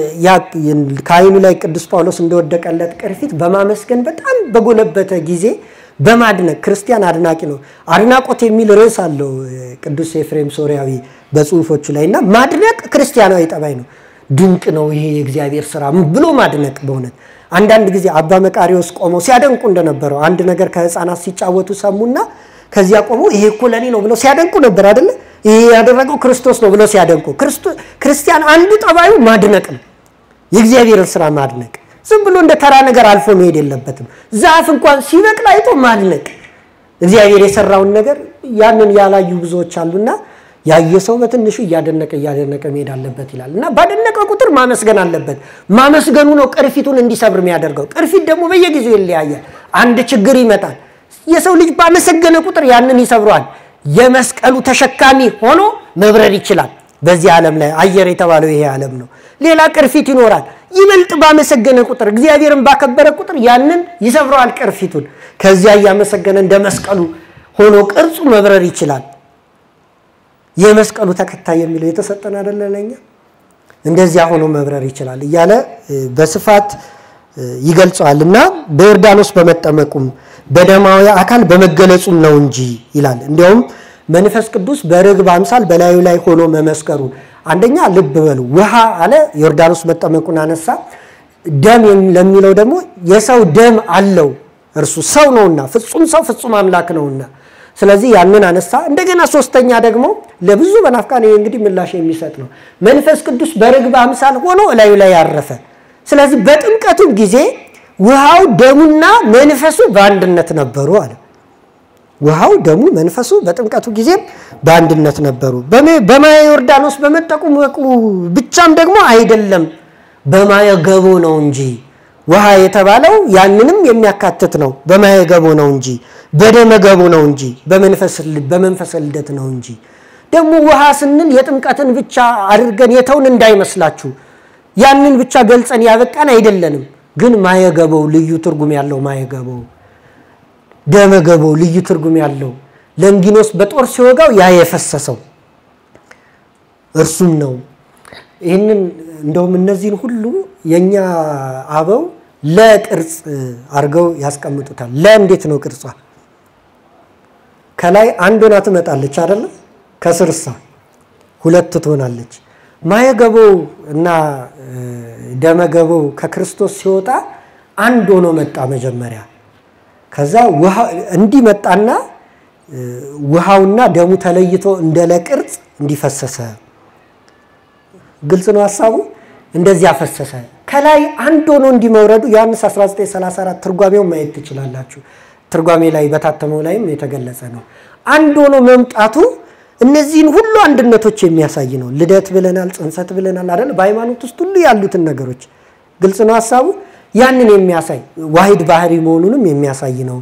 ከአይኑ ላይ ቅዱስ ጳውሎስ እንደወደቀለት ቅርፊት በማመስገን በጣም በጎለበተ ጊዜ በማድነቅ ክርስቲያን አድናቂ ነው። አድናቆት የሚል ርዕስ አለው ቅዱስ ኤፍሬም ሶሪያዊ በጽሁፎቹ ላይ እና ማድነቅ ክርስቲያናዊ ጠባይ ነው። ድንቅ ነው ይሄ የእግዚአብሔር ስራ ብሎ ማድነቅ በእውነት አንዳንድ ጊዜ አባ መቃሪዎስ ቆመው ሲያደንቁ እንደነበረው አንድ ነገር ከህፃናት ሲጫወቱ ሰሙና ከዚያ ቆመው ይሄ እኮ ለኔ ነው ብለው ሲያደንቁ ነበር አይደለ? ይሄ ያደረገው ክርስቶስ ነው ብለው ሲያደንቁ፣ ክርስቲያን አንዱ ጠባዩ ማድነቅ ነው። የእግዚአብሔርን ስራ ማድነቅ፣ ዝም ብሎ እንደ ተራ ነገር አልፎ መሄድ የለበትም። ዛፍ እንኳን ሲበቅል አይቶ ማድነቅ፣ እግዚአብሔር የሰራውን ነገር ያንን ያላዩ ብዙዎች አሉና ያየ ሰው በትንሹ እያደነቀ እያደነቀ መሄድ አለበት ይላል እና ባደነቀ ቁጥር ማመስገን አለበት። ማመስገኑ ነው ቅርፊቱን እንዲሰብር የሚያደርገው። ቅርፊት ደግሞ በየጊዜው ይለያያል። አንድ ችግር ይመጣል። የሰው ልጅ ባመሰገነ ቁጥር ያንን ይሰብረዋል። የመስቀሉ ተሸካሚ ሆኖ መብረር ይችላል። በዚህ ዓለም ላይ አየር የተባለው ይሄ ዓለም ነው። ሌላ ቅርፊት ይኖራል። ይበልጥ ባመሰገነ ቁጥር እግዚአብሔርን ባከበረ ቁጥር ያንን ይሰብረዋል ቅርፊቱን። ከዚያ እያመሰገነ እንደ መስቀሉ ሆኖ ቅርጹ መብረር ይችላል። የመስቀሉ ተከታይ የሚለው የተሰጠን አይደለ ለኛ እንደዚያ ሆኖ መብረር ይችላል እያለ በስፋት ይገልጸዋል እና በዮርዳኖስ በመጠመቁም በደማዊ አካል በመገለጹም ነው እንጂ ይላል። እንዲያውም መንፈስ ቅዱስ በርግብ አምሳል በላዩ ላይ ሆኖ መመስከሩ አንደኛ ልብ በሉ ውሃ አለ ዮርዳኖስ መጠመቁን አነሳ። ደም ለሚለው ደግሞ የሰው ደም አለው እርሱ ሰው ነውና ፍጹም ሰው ፍጹም አምላክ ነውና ስለዚህ ያንን አነሳ። እንደገና ሶስተኛ ደግሞ ለብዙ መናፍቃን ይሄ እንግዲህ ምላሽ የሚሰጥ ነው። መንፈስ ቅዱስ በርግብ አምሳል ሆኖ እላዩ ላይ ያረፈ። ስለዚህ በጥምቀቱ ጊዜ ውሃው ደሙና መንፈሱ በአንድነት ነበሩ አለ። ውሃው ደሙ መንፈሱ በጥምቀቱ ጊዜም በአንድነት ነበሩ። በማየ ዮርዳኖስ በመጠመቁ ብቻም ደግሞ አይደለም፣ በማየ ገቦ ነው እንጂ ውሃ የተባለው ያንንም የሚያካትት ነው። በማየ ገቦ ነው እንጂ በደመ ገቦ ነው እንጂ በመንፈስ ልደት ነው እንጂ። ደግሞ ውሃ ስንል የጥምቀትን ብቻ አድርገን የተውን እንዳይመስላችሁ። ያንን ብቻ ገልጸን ያበቃን አይደለንም። ግን ማየገበው ልዩ ትርጉም ያለው ማየገበው ደመገበው ልዩ ትርጉም ያለው ለንጊኖስ በጦር ሲወጋው ያ የፈሰሰው እርሱም ነው። ይህንን እንደውም እነዚህን ሁሉ የእኛ አበው ለቅርጽ አድርገው ያስቀምጡታል። ለእንዴት ነው ቅርጿ? ከላይ አንድ ሆና ትመጣለች አይደለም? ከስርሳ ሁለት ትሆናለች። ማየገበው እና ደመገበው ከክርስቶስ ሲወጣ አንድ ሆኖ መጣ መጀመሪያ። ከዛ እንዲህ መጣና ውሃውና ደሙ ተለይቶ እንደ ለቅርጽ እንዲፈሰሰ ግልጽ ነው ሀሳቡ። እንደዚያ ፈሰሰ። ከላይ አንድ ሆኖ እንዲመውረዱ ዮሐንስ 1934 ትርጓሜውን ማየት ትችላላችሁ። ትርጓሜ ላይ በታተመው ላይም የተገለጸ ነው። አንድ ሆኖ መምጣቱ እነዚህን ሁሉ አንድነቶች የሚያሳይ ነው። ልደት ብለናል፣ ጽንሰት ብለናል አይደል? በሃይማኖት ውስጥ ሁሉ ያሉትን ነገሮች ግልጽ ነው ሀሳቡ። ያንን የሚያሳይ ዋሂድ ባህሪ መሆኑንም የሚያሳይ ነው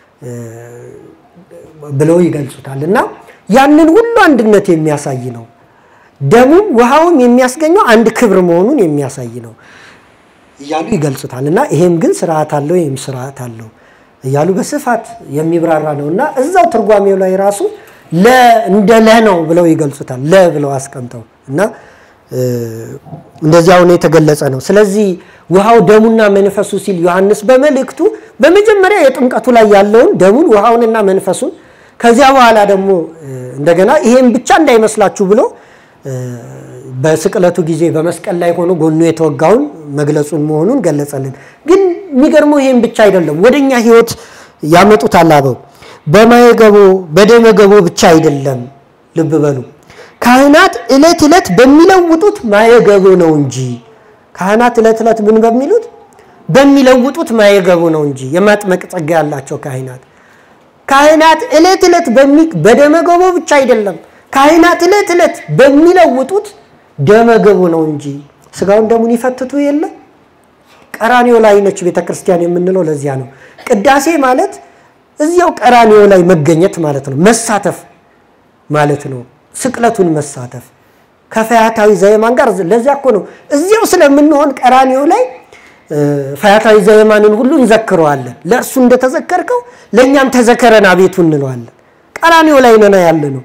ብለው ይገልጹታል። እና ያንን ሁሉ አንድነት የሚያሳይ ነው። ደሙም ውሃውም የሚያስገኘው አንድ ክብር መሆኑን የሚያሳይ ነው እያሉ ይገልጹታል። እና ይሄም ግን ስርዓት አለው፣ ይህም ስርዓት አለው። እያሉ በስፋት የሚብራራ ነው እና እዛው ትርጓሜው ላይ ራሱ ለ እንደ ለ ነው ብለው ይገልጹታል። ለ ብለው አስቀምጠው እና እንደዚያ ሆኖ የተገለጸ ነው። ስለዚህ ውሃው ደሙና መንፈሱ ሲል ዮሐንስ በመልእክቱ በመጀመሪያ የጥምቀቱ ላይ ያለውን ደሙን ውሃውንና መንፈሱን ከዚያ በኋላ ደግሞ እንደገና ይሄን ብቻ እንዳይመስላችሁ ብሎ በስቅለቱ ጊዜ በመስቀል ላይ ሆኖ ጎኑ የተወጋውን መግለጹን መሆኑን ገለጸልን። ግን የሚገርመው ይሄን ብቻ አይደለም፣ ወደኛ ህይወት ያመጡታል አበው። በማየገቦ በደመገቦ ብቻ አይደለም። ልብ በሉ ካህናት ዕለት ዕለት በሚለውጡት ማየገቦ ነው እንጂ ካህናት ዕለት ዕለት ምን በሚሉት በሚለውጡት ማየገቦ ነው እንጂ የማጥመቅ ጸጋ ያላቸው ካህናት ካህናት ዕለት ዕለት በደመገቦ ብቻ አይደለም ካህናት ዕለት ዕለት በሚለውጡት ደመገቡ ነው እንጂ ስጋውን ደሙን ይፈትቱ የለ ቀራኒዮ ላይ ነች ቤተ ክርስቲያን የምንለው ለዚያ ነው። ቅዳሴ ማለት እዚያው ቀራኒዮ ላይ መገኘት ማለት ነው፣ መሳተፍ ማለት ነው። ስቅለቱን መሳተፍ ከፈያታዊ ዘየማን ጋር ለዚያ እኮ ነው እዚያው ስለምንሆን ቀራኒዮ ላይ ፈያታዊ ዘየማንን ሁሉ እንዘክረዋለን። ለእርሱ እንደተዘከርከው ለእኛም ተዘከረን አቤቱ እንለዋለን። ቀራኒዮ ላይ ነና ያለ ነው።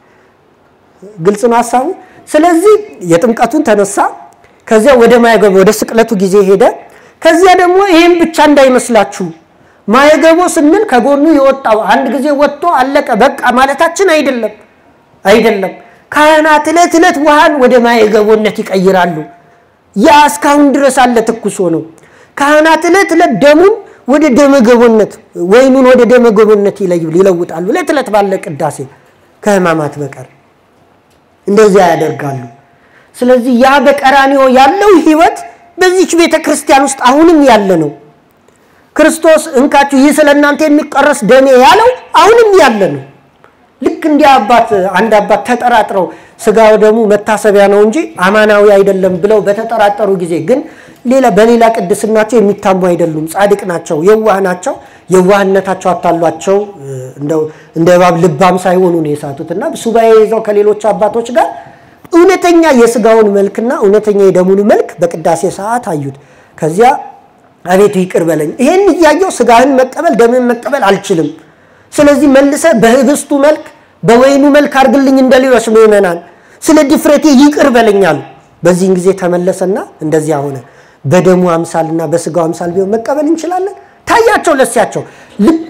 ግልጽ ነው ሀሳቡ። ስለዚህ የጥምቀቱን ተነሳ፣ ከዚያ ወደ ማየገቦ ወደ ስቅለቱ ጊዜ ሄደ። ከዚያ ደግሞ ይህም ብቻ እንዳይመስላችሁ ማየገቦ ስንል ከጎኑ የወጣው አንድ ጊዜ ወጥቶ አለቀ በቃ ማለታችን አይደለም አይደለም። ካህናት ዕለት ዕለት ውሃን ወደ ማየገቦነት ይቀይራሉ። ያ እስካሁን ድረስ አለ ትኩስ ነው። ካህናት ዕለት ዕለት ደሙን ወደ ደመገቦነት ወይኑን ወደ ደመገቦነት ይለውጣሉ። ዕለት ዕለት ባለ ቅዳሴ ከሕማማት በቀር እንደዚያ ያደርጋሉ። ስለዚህ ያ በቀራንዮ ያለው ሕይወት በዚች ቤተ ክርስቲያን ውስጥ አሁንም ያለ ነው። ክርስቶስ እንካችሁ ይህ ስለ እናንተ የሚቀረስ ደሜ ያለው አሁንም ያለ ነው። ልክ እንዲህ አባት አንድ አባት ተጠራጥረው ስጋው ደሙ መታሰቢያ ነው እንጂ አማናዊ አይደለም ብለው በተጠራጠሩ ጊዜ ግን ሌላ በሌላ ቅድስናቸው የሚታሙ አይደሉም። ጻድቅ ናቸው፣ የዋህ ናቸው። የዋህነታቸው አታሏቸው እንደ እባብ ልባም ሳይሆኑ ነው የሳቱት እና ሱባኤ ይዘው ከሌሎች አባቶች ጋር እውነተኛ የስጋውን መልክና እውነተኛ የደሙን መልክ በቅዳሴ ሰዓት አዩት። ከዚያ አቤቱ ይቅር በለኝ፣ ይሄን እያየው ስጋህን መቀበል ደምን መቀበል አልችልም። ስለዚህ መልሰ በህብስቱ መልክ በወይኑ መልክ አድርግልኝ እንደ ሌሎች ምዕመናን፣ ስለ ድፍረቴ ይቅር በለኝ አሉ። በዚህን ጊዜ ተመለሰና እንደዚያ ሆነ። በደሙ አምሳልና በስጋው አምሳል ቢሆን መቀበል እንችላለን። ታያቸው ለሲያቸው ልክ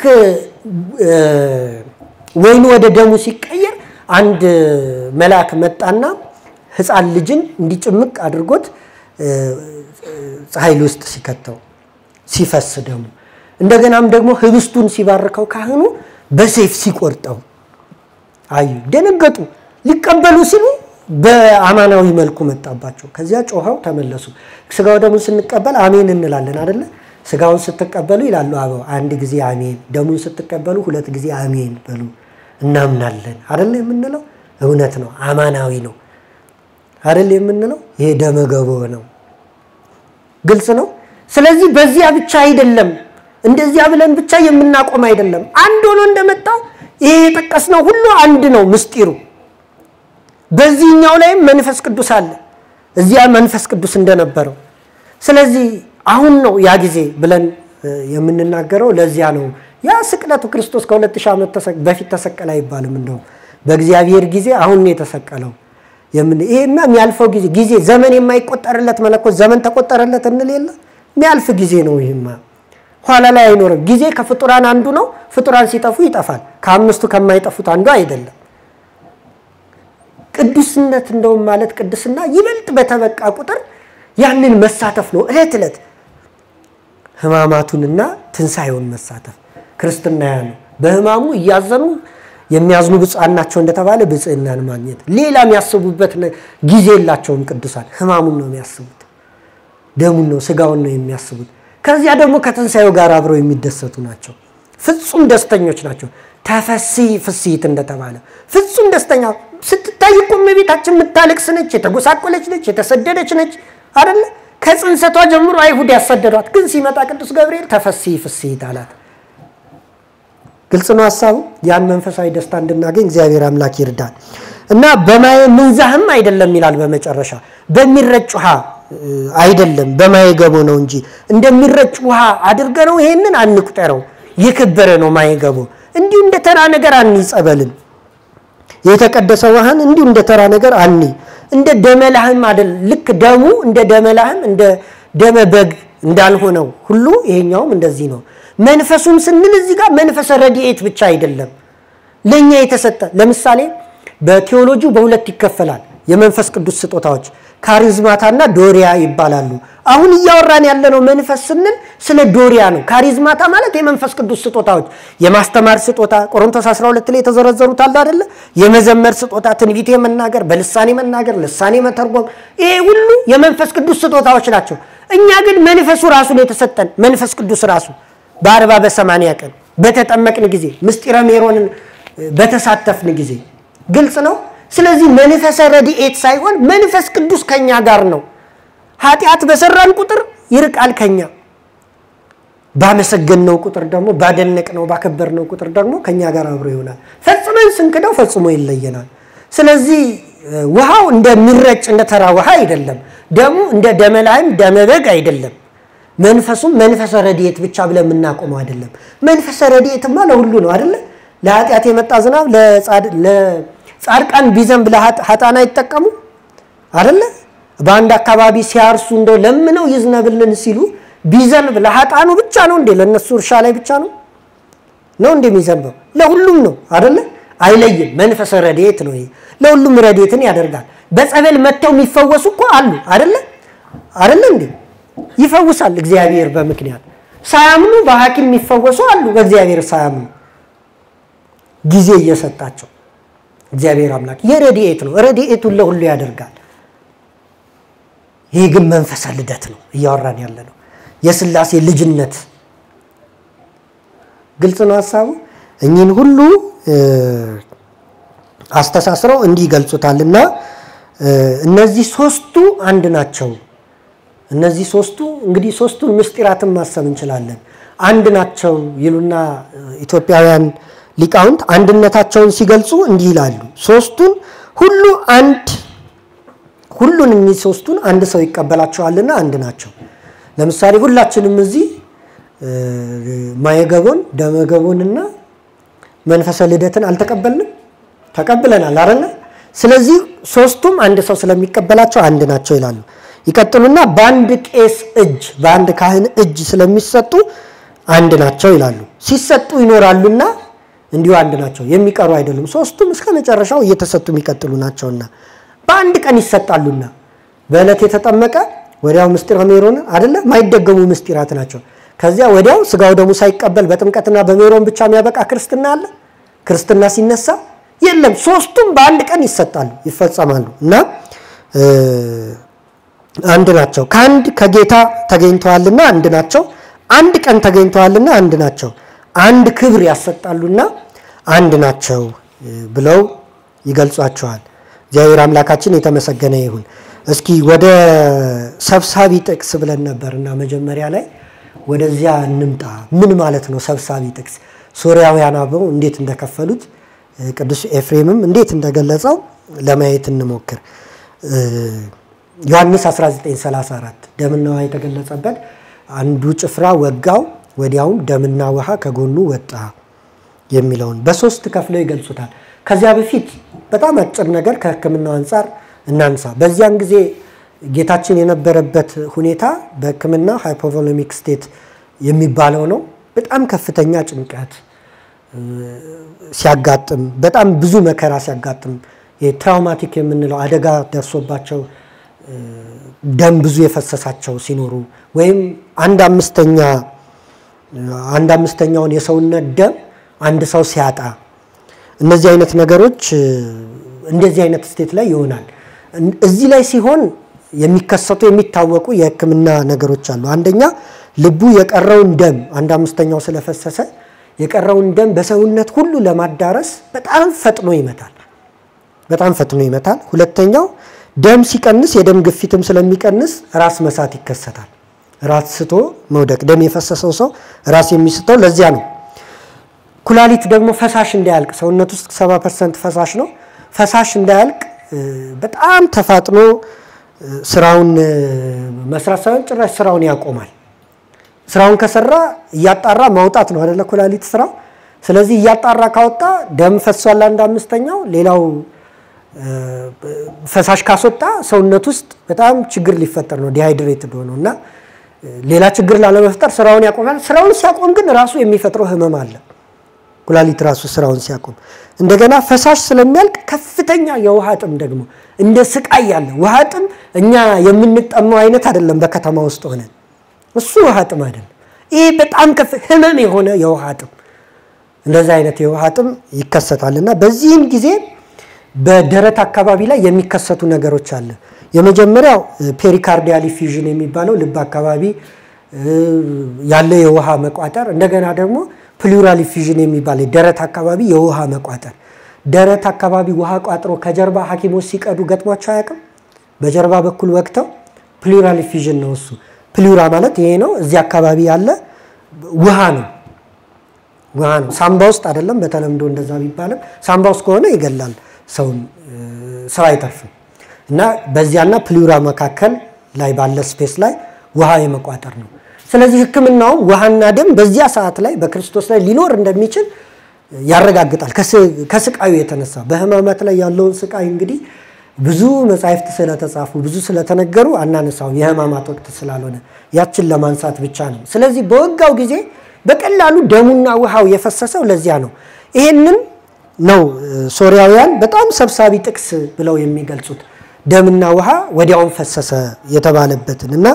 ወይኑ ወደ ደሙ ሲቀየር አንድ መልአክ መጣና ሕፃን ልጅን እንዲጭምቅ አድርጎት ፀሐይ ውስጥ ሲከተው ሲፈስ ደሙ እንደገናም ደግሞ ህብስቱን ሲባርከው ካህኑ በሰይፍ ሲቆርጠው አዩ። ደነገጡ። ሊቀበሉ ሲሉ በአማናዊ መልኩ መጣባቸው። ከዚያ ጮኸው ተመለሱ። ስጋው ደሙን ስንቀበል አሜን እንላለን አደለ? ስጋውን ስትቀበሉ ይላሉ አበው አንድ ጊዜ አሜን፣ ደሙን ስትቀበሉ ሁለት ጊዜ አሜን በሉ እናምናለን አደለ የምንለው። እውነት ነው፣ አማናዊ ነው አደለ የምንለው። ይሄ ደመገቦ ነው። ግልጽ ነው። ስለዚህ በዚያ ብቻ አይደለም፣ እንደዚያ ብለን ብቻ የምናቆም አይደለም። አንድ ሆኖ እንደመጣው ይሄ የጠቀስነው ሁሉ አንድ ነው ምስጢሩ። በዚህኛው ላይም መንፈስ ቅዱስ አለ፣ እዚያ መንፈስ ቅዱስ እንደነበረው። ስለዚህ አሁን ነው ያ ጊዜ ብለን የምንናገረው ለዚያ ነው። ያ ስቅለቱ ክርስቶስ ከሁለት ሺህ ዓመት በፊት ተሰቀለ አይባልም። እንደው በእግዚአብሔር ጊዜ አሁን ነው የተሰቀለው። ይሄማ የሚያልፈው ጊዜ ጊዜ ዘመን የማይቆጠርለት መለኮት ዘመን ተቆጠረለት እንል የለ የሚያልፍ ጊዜ ነው። ይህማ ኋላ ላይ አይኖርም። ጊዜ ከፍጡራን አንዱ ነው። ፍጡራን ሲጠፉ ይጠፋል። ከአምስቱ ከማይጠፉት አንዱ አይደለም። ቅዱስነት እንደውም ማለት ቅድስና ይበልጥ በተበቃ ቁጥር ያንን መሳተፍ ነው። እለት እለት ሕማማቱንና ትንሣኤውን መሳተፍ ክርስትና ያ ነው። በሕማሙ እያዘኑ የሚያዝኑ ብፁዓን ናቸው እንደተባለ ብፅዕናን ማግኘት። ሌላ የሚያስቡበት ጊዜ የላቸውም። ቅዱሳን ሕማሙን ነው የሚያስቡት፣ ደሙን ነው ስጋውን ነው የሚያስቡት። ከዚያ ደግሞ ከትንሣኤው ጋር አብረው የሚደሰቱ ናቸው። ፍጹም ደስተኞች ናቸው። ተፈሲ ፍስሂት እንደተባለ ፍጹም ደስተኛ ስትታይ እኮ እመቤታችን የምታለቅስ ነች፣ የተጎሳቆለች ነች፣ የተሰደደች ነች አደለ? ከጽንሰቷ ጀምሮ አይሁድ ያሰደዷት፣ ግን ሲመጣ ቅዱስ ገብርኤል ተፈሲ ፍስሂት አላት። ግልጽ ነው ሀሳቡ። ያን መንፈሳዊ ደስታ እንድናገኝ እግዚአብሔር አምላክ ይርዳል እና በማየ ምንዛህም አይደለም ይላል በመጨረሻ በሚረጭ ውሃ አይደለም በማየ ገቦ ነው እንጂ እንደሚረጭ ውሃ አድርገ ነው ይሄንን አንቁጠረው። የከበረ ነው ማይገቡ እንዲሁ እንደ ተራ ነገር አኒ ጸበልን የተቀደሰ ውሃን እንዲሁ እንደ ተራ ነገር አኒ እንደ ደመላህም አይደል ልክ ደሙ እንደ ደመላህም እንደ ደመ በግ እንዳልሆነው ሁሉ ይሄኛውም እንደዚህ ነው። መንፈሱም ስንል እዚህ ጋር መንፈሰ ረድኤት ብቻ አይደለም ለእኛ የተሰጠ ለምሳሌ በቴዎሎጂው በሁለት ይከፈላል። የመንፈስ ቅዱስ ስጦታዎች ካሪዝማታና ዶሪያ ይባላሉ። አሁን እያወራን ያለነው መንፈስ ስንል ስለ ዶሪያ ነው። ካሪዝማታ ማለት የመንፈስ ቅዱስ ስጦታዎች የማስተማር ስጦታ ቆሮንቶስ 12 ላይ የተዘረዘሩት አለ አይደለ? የመዘመር ስጦታ፣ ትንቢት የመናገር፣ በልሳኔ መናገር፣ ልሳኔ መተርጎም፣ ይሄ ሁሉ የመንፈስ ቅዱስ ስጦታዎች ናቸው። እኛ ግን መንፈሱ ራሱ ነው የተሰጠን። መንፈስ ቅዱስ ራሱ በአርባ በሰማንያ ቀን በተጠመቅን ጊዜ ምስጢረ ሜሮንን በተሳተፍን ጊዜ ግልጽ ነው። ስለዚህ መንፈሰ ረድኤት ሳይሆን መንፈስ ቅዱስ ከኛ ጋር ነው። ኃጢአት በሰራን ቁጥር ይርቃል ከኛ። ባመሰገንነው ቁጥር ደግሞ ባደነቅነው ባከበርነው ቁጥር ደግሞ ከኛ ጋር አብሮ ይሆናል። ፈጽመን ስንክደው ፈጽሞ ይለየናል። ስለዚህ ውሃው እንደሚረጭ እንደ ተራ ውሃ አይደለም። ደሙ እንደ ደመላይም ደመበግ አይደለም። መንፈሱም መንፈሰ ረድኤት ብቻ ብለን የምናቆመው አይደለም። መንፈሰ ረድኤትማ ለሁሉ ነው አይደለ? ለኃጢአት የመጣ ዝናብ ለጻድቃን ቢዘንብ ለኃጥአን አይጠቀሙ አይደለ? በአንድ አካባቢ ሲያርሱ እንደው ለምነው ይዝነብልን ሲሉ ቢዘንብ ለኃጥአኑ ብቻ ነው እንዴ? ለእነሱ እርሻ ላይ ብቻ ነው ነው እንዴ የሚዘንበው? ለሁሉም ነው አይደለ? አይለይም። መንፈሰ ረድኤት ነው ይሄ። ለሁሉም ረድኤትን ያደርጋል። በጸበል መጥተው የሚፈወሱ እኮ አሉ አይደለ? አይደለ እንዴ? ይፈውሳል እግዚአብሔር በምክንያት ሳያምኑ በሐኪም የሚፈወሱ አሉ። በእግዚአብሔር ሳያምኑ ጊዜ እየሰጣቸው እግዚአብሔር አምላክ የረድኤት ነው። ረድኤቱን ለሁሉ ያደርጋል። ይህ ግን መንፈሰ ልደት ነው እያወራን ያለ ነው። የሥላሴ ልጅነት ግልጽ ነው ሀሳቡ። እኚህን ሁሉ አስተሳስረው እንዲህ ይገልጹታል እና እነዚህ ሶስቱ አንድ ናቸው። እነዚህ ሶስቱ እንግዲህ ሶስቱን ምስጢራትን ማሰብ እንችላለን። አንድ ናቸው ይሉና ኢትዮጵያውያን ሊቃውንት አንድነታቸውን ሲገልጹ እንዲህ ይላሉ። ሶስቱን ሁሉ አንድ ሁሉን እኚህ ሶስቱን አንድ ሰው ይቀበላቸዋልና አንድ ናቸው። ለምሳሌ ሁላችንም እዚህ ማየገቦን ደመገቦንና መንፈሰ ልደትን አልተቀበልንም? ተቀብለናል አይደለ? ስለዚህ ሶስቱም አንድ ሰው ስለሚቀበላቸው አንድ ናቸው ይላሉ። ይቀጥሉና በአንድ ቄስ እጅ በአንድ ካህን እጅ ስለሚሰጡ አንድ ናቸው ይላሉ። ሲሰጡ ይኖራሉና እንዲሁ አንድ ናቸው፣ የሚቀሩ አይደሉም። ሶስቱም እስከ መጨረሻው እየተሰጡ የሚቀጥሉ ናቸውና በአንድ ቀን ይሰጣሉና በዕለት የተጠመቀ ወዲያው ምስጢረ ሜሮን አይደለ ማይደገሙ ምስጢራት ናቸው። ከዚያ ወዲያው ስጋው ደሙ ሳይቀበል በጥምቀትና በሜሮን ብቻ የሚያበቃ ክርስትና አለ? ክርስትና ሲነሳ የለም። ሶስቱም በአንድ ቀን ይሰጣሉ፣ ይፈጸማሉ እና አንድ ናቸው። ከአንድ ከጌታ ተገኝተዋልና አንድ ናቸው። አንድ ቀን ተገኝተዋልና አንድ ናቸው። አንድ ክብር ያሰጣሉና አንድ ናቸው ብለው ይገልጿቸዋል። እግዚአብሔር አምላካችን የተመሰገነ ይሁን። እስኪ ወደ ሰብሳቢ ጥቅስ ብለን ነበርና መጀመሪያ ላይ ወደዚያ እንምጣ። ምን ማለት ነው ሰብሳቢ ጥቅስ? ሶርያውያን አበው እንዴት እንደከፈሉት ቅዱስ ኤፍሬምም እንዴት እንደገለጸው ለማየት እንሞክር። ዮሐንስ 1934 ደምና ውሃ የተገለጸበት አንዱ ጭፍራ ወጋው፣ ወዲያውም ደምና ውሃ ከጎኑ ወጣ የሚለውን በሶስት ከፍለው ይገልጹታል። ከዚያ በፊት በጣም አጭር ነገር ከሕክምናው አንጻር እናንሳ። በዚያን ጊዜ ጌታችን የነበረበት ሁኔታ በሕክምና ሃይፖቮሎሚክ ስቴት የሚባለው ነው። በጣም ከፍተኛ ጭንቀት ሲያጋጥም፣ በጣም ብዙ መከራ ሲያጋጥም፣ ትራውማቲክ የምንለው አደጋ ደርሶባቸው ደም ብዙ የፈሰሳቸው ሲኖሩ ወይም አንድ አምስተኛ አንድ አምስተኛውን የሰውነት ደም አንድ ሰው ሲያጣ እነዚህ አይነት ነገሮች እንደዚህ አይነት ስቴት ላይ ይሆናል። እዚህ ላይ ሲሆን የሚከሰቱ የሚታወቁ የህክምና ነገሮች አሉ። አንደኛ ልቡ የቀረውን ደም አንድ አምስተኛው ስለፈሰሰ የቀረውን ደም በሰውነት ሁሉ ለማዳረስ በጣም ፈጥኖ ይመታል። በጣም ፈጥኖ ይመታል። ሁለተኛው ደም ሲቀንስ የደም ግፊትም ስለሚቀንስ ራስ መሳት ይከሰታል። ራስ ስቶ መውደቅ። ደም የፈሰሰው ሰው ራስ የሚስተው ለዚያ ነው። ኩላሊት ደግሞ ፈሳሽ እንዳያልቅ ሰውነት ውስጥ 70 ፐርሰንት ፈሳሽ ነው። ፈሳሽ እንዳያልቅ በጣም ተፋጥኖ ስራውን መስራት ሳይሆን ጭራሽ ስራውን ያቆማል። ስራውን ከሰራ እያጣራ ማውጣት ነው አደለ ኩላሊት ስራው። ስለዚህ እያጣራ ካወጣ ደም ፈሷል አንድ አምስተኛው፣ ሌላው ፈሳሽ ካስወጣ ሰውነት ውስጥ በጣም ችግር ሊፈጠር ነው ዲሃይድሬትድ ሆነው እና ሌላ ችግር ላለመፍጠር ስራውን ያቆማል። ስራውን ሲያቆም ግን ራሱ የሚፈጥረው ህመም አለ። ኩላሊት ራሱ ስራውን ሲያቆም እንደገና ፈሳሽ ስለሚያልቅ ከፍተኛ የውሃ ጥም ደግሞ እንደ ስቃይ ያለ ውሃ ጥም እኛ የምንጠማው አይነት አይደለም። በከተማ ውስጥ ሆነን እሱ ውሃ ጥም አይደለም። ይህ በጣም ከፍ ህመም የሆነ የውሃ ጥም እንደዚህ አይነት የውሃ ጥም ይከሰታል እና በዚህም ጊዜ በደረት አካባቢ ላይ የሚከሰቱ ነገሮች አለ። የመጀመሪያው ፔሪካርዲያል ኢፊዥን የሚባለው ልብ አካባቢ ያለ የውሃ መቋጠር፣ እንደገና ደግሞ ፕሉራል ኢፊዥን የሚባል ደረት አካባቢ የውሃ መቋጠር። ደረት አካባቢ ውሃ ቋጥሮ ከጀርባ ሐኪሞች ሲቀዱ ገጥሟቸው አያውቅም? በጀርባ በኩል ወቅተው ፕሉራል ኢፊዥን ነው እሱ። ፕሉራ ማለት ይሄ ነው። እዚህ አካባቢ ያለ ውሃ ነው ውሃ ነው። ሳምባ ውስጥ አይደለም በተለምዶ እንደዛ ቢባልም ሳምባ ውስጥ ከሆነ ይገላል ሰውን ሰው አይተርፍም። እና በዚያና ፕሉራ መካከል ላይ ባለ ስፔስ ላይ ውሃ የመቋጠር ነው። ስለዚህ ሕክምናውም ውሃና ደም በዚያ ሰዓት ላይ በክርስቶስ ላይ ሊኖር እንደሚችል ያረጋግጣል። ከስቃዩ የተነሳ በህማማት ላይ ያለውን ስቃይ እንግዲህ ብዙ መጻሕፍት ስለተጻፉ ብዙ ስለተነገሩ አናነሳውም፣ የህማማት ወቅት ስላልሆነ ያችን ለማንሳት ብቻ ነው። ስለዚህ በወጋው ጊዜ በቀላሉ ደሙና ውሃው የፈሰሰው ለዚያ ነው። ይሄንን ነው ሶሪያውያን በጣም ሰብሳቢ ጥቅስ ብለው የሚገልጹት ደምና ውሃ ወዲያውን ፈሰሰ የተባለበትን እና